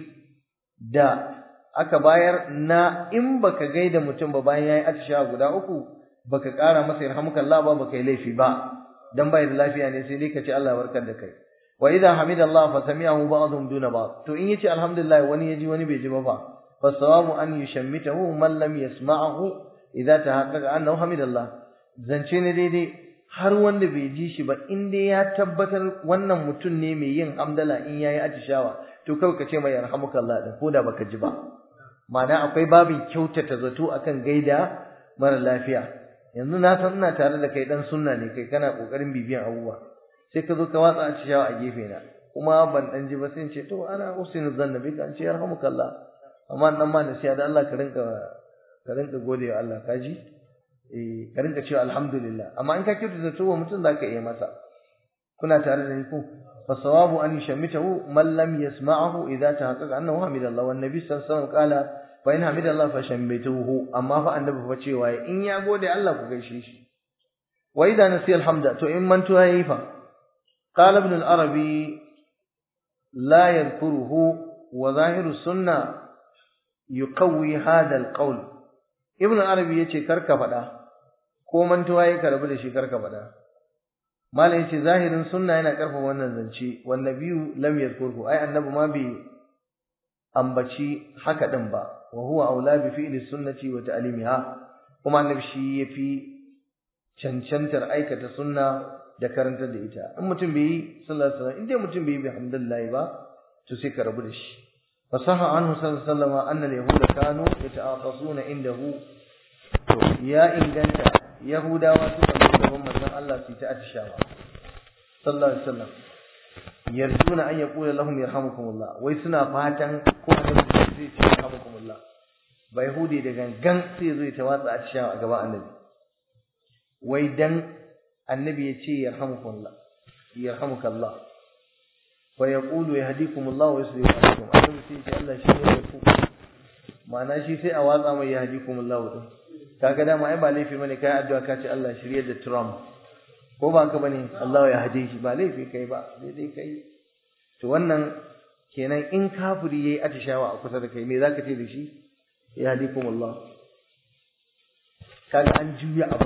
da aka bayar na in baka gaida mutum ba bayan yayi atisha guda uku baka ƙara masa yarhamukallah ba baka yi laifi ba dan bai da lafiya ne sai dai ka ce Allah ya warkar da kai wa idha hamidallah fa sami'ahu ba'dhum duna ba'd to in yace alhamdulillah wani yaji wani bai ji ba fa فالصواب أن يشمته من لم يسمعه إذا تحقق أنه حمد الله zance ne daidai har wanda bai ji shi ba in dai ya tabbatar wannan mutum ne mai yin hamdala in yayi atishawa to kawai ka ce mai yarhamukallah din ko da baka ji ba ma'ana akwai babin kyautata zato akan gaida mara lafiya yanzu na san ina tare da kai dan sunna ne kai kana kokarin bibiyan abubuwa sai ka zo ka watsa atishawa a gefe na kuma ban dan ji ba sai ce to ana usinu zannabi kan ce yarhamukallah amma dan ma nasiya da Allah ka rinka ka rinka gode wa Allah kaji eh ka rinka cewa alhamdulillah amma in ka kirta da tuwa mutum zaka iya masa kuna tare da ni ko fa sawabu an yashamitahu man lam yasma'ahu idza tahaqqaqa annahu hamidallah wan nabi sallallahu alaihi wasallam qala fa in hamidallah fa shammituhu amma fa annabi fa cewa in ya gode Allah ku gaishe shi wa idza nasiya alhamda to in mantuwa yayi fa qala ibn al-arabi la yadhkuruhu wa zahiru sunnah yuqawwi hadha alqawl ibnu arabi yace karka fada ko mantuwa yake karbu da shi karka fada malai yace zahirin sunna yana karfafa wannan zance wan nabiyyu lam yadhkurhu ai annabi ma bi ambaci haka din ba wa huwa aula bi fi'li sunnati wa ta'limiha kuma annabi shi yafi cancantar aikata sunna da karantar da ita in mutum bai yi sallallahu alaihi wasallam in dai mutum bai yi bihamdillah ba to sai ka rabu da shi فصح عنه صلى الله عليه وسلم أن اليهود كانوا يتعاطفون عنده يا إن جنت يهودا وسوء من من الله سيتأتي الشاوى صلى الله عليه وسلم يرجون أن يقول لهم يرحمكم الله ويسنا فاتن كون سيتي يرحمكم الله ba Yahudi da gangan sai zo ya tawatsa a cikin a gaba annabi wai dan annabi ya ce yarhamukallah yarhamukallah fa yaqulu yahdikumullahu wa yuslihu alaikum annabi sai ce Allah shi ne da ku ma'ana shi sai a watsa mai yahdikumullahu din kaga dama ai ba laifi bane kai addu'a ka ce Allah shirye da Trump ko ba haka bane Allah ya hade shi ba laifi kai ba dai kai to wannan kenan in kafiri yayi atishawa a kusa da kai me zaka ce da shi yahdikumullah kaga an juya abu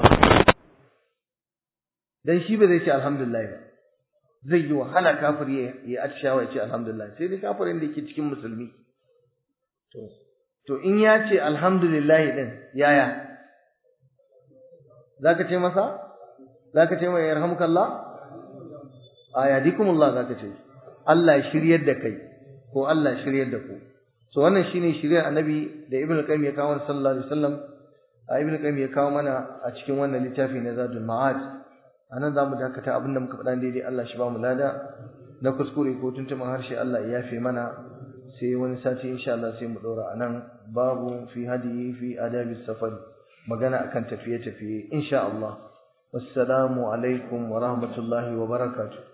dan shi ba zai ce alhamdulillah ba zai yi wahala kafir ya atishawa ya ce alhamdulillah sai dai kafirin da yake cikin musulmi to to in ya ce alhamdulillah din yaya zaka ce masa zaka ce mai yarhamukallah ayadikumullah zaka ce Allah ya shiryar da kai ko Allah ya shiryar da ku so wannan shine shiryar annabi da ibnu qayyim ya kawo sallallahu alaihi wasallam ibnu qayyim ya kawo mana a cikin wannan littafi na zadul ma'ad anan zamu dakata abinda muka faɗa daidai Allah shi ba mu lada na kuskure ko tuntuman harshe Allah ya yafe mana sai wani sati insha Allah sai mu dora anan babu fi hadiyi fi adabi safari magana akan tafiye tafiye insha Allah wassalamu alaikum wa rahmatullahi wa barakatuh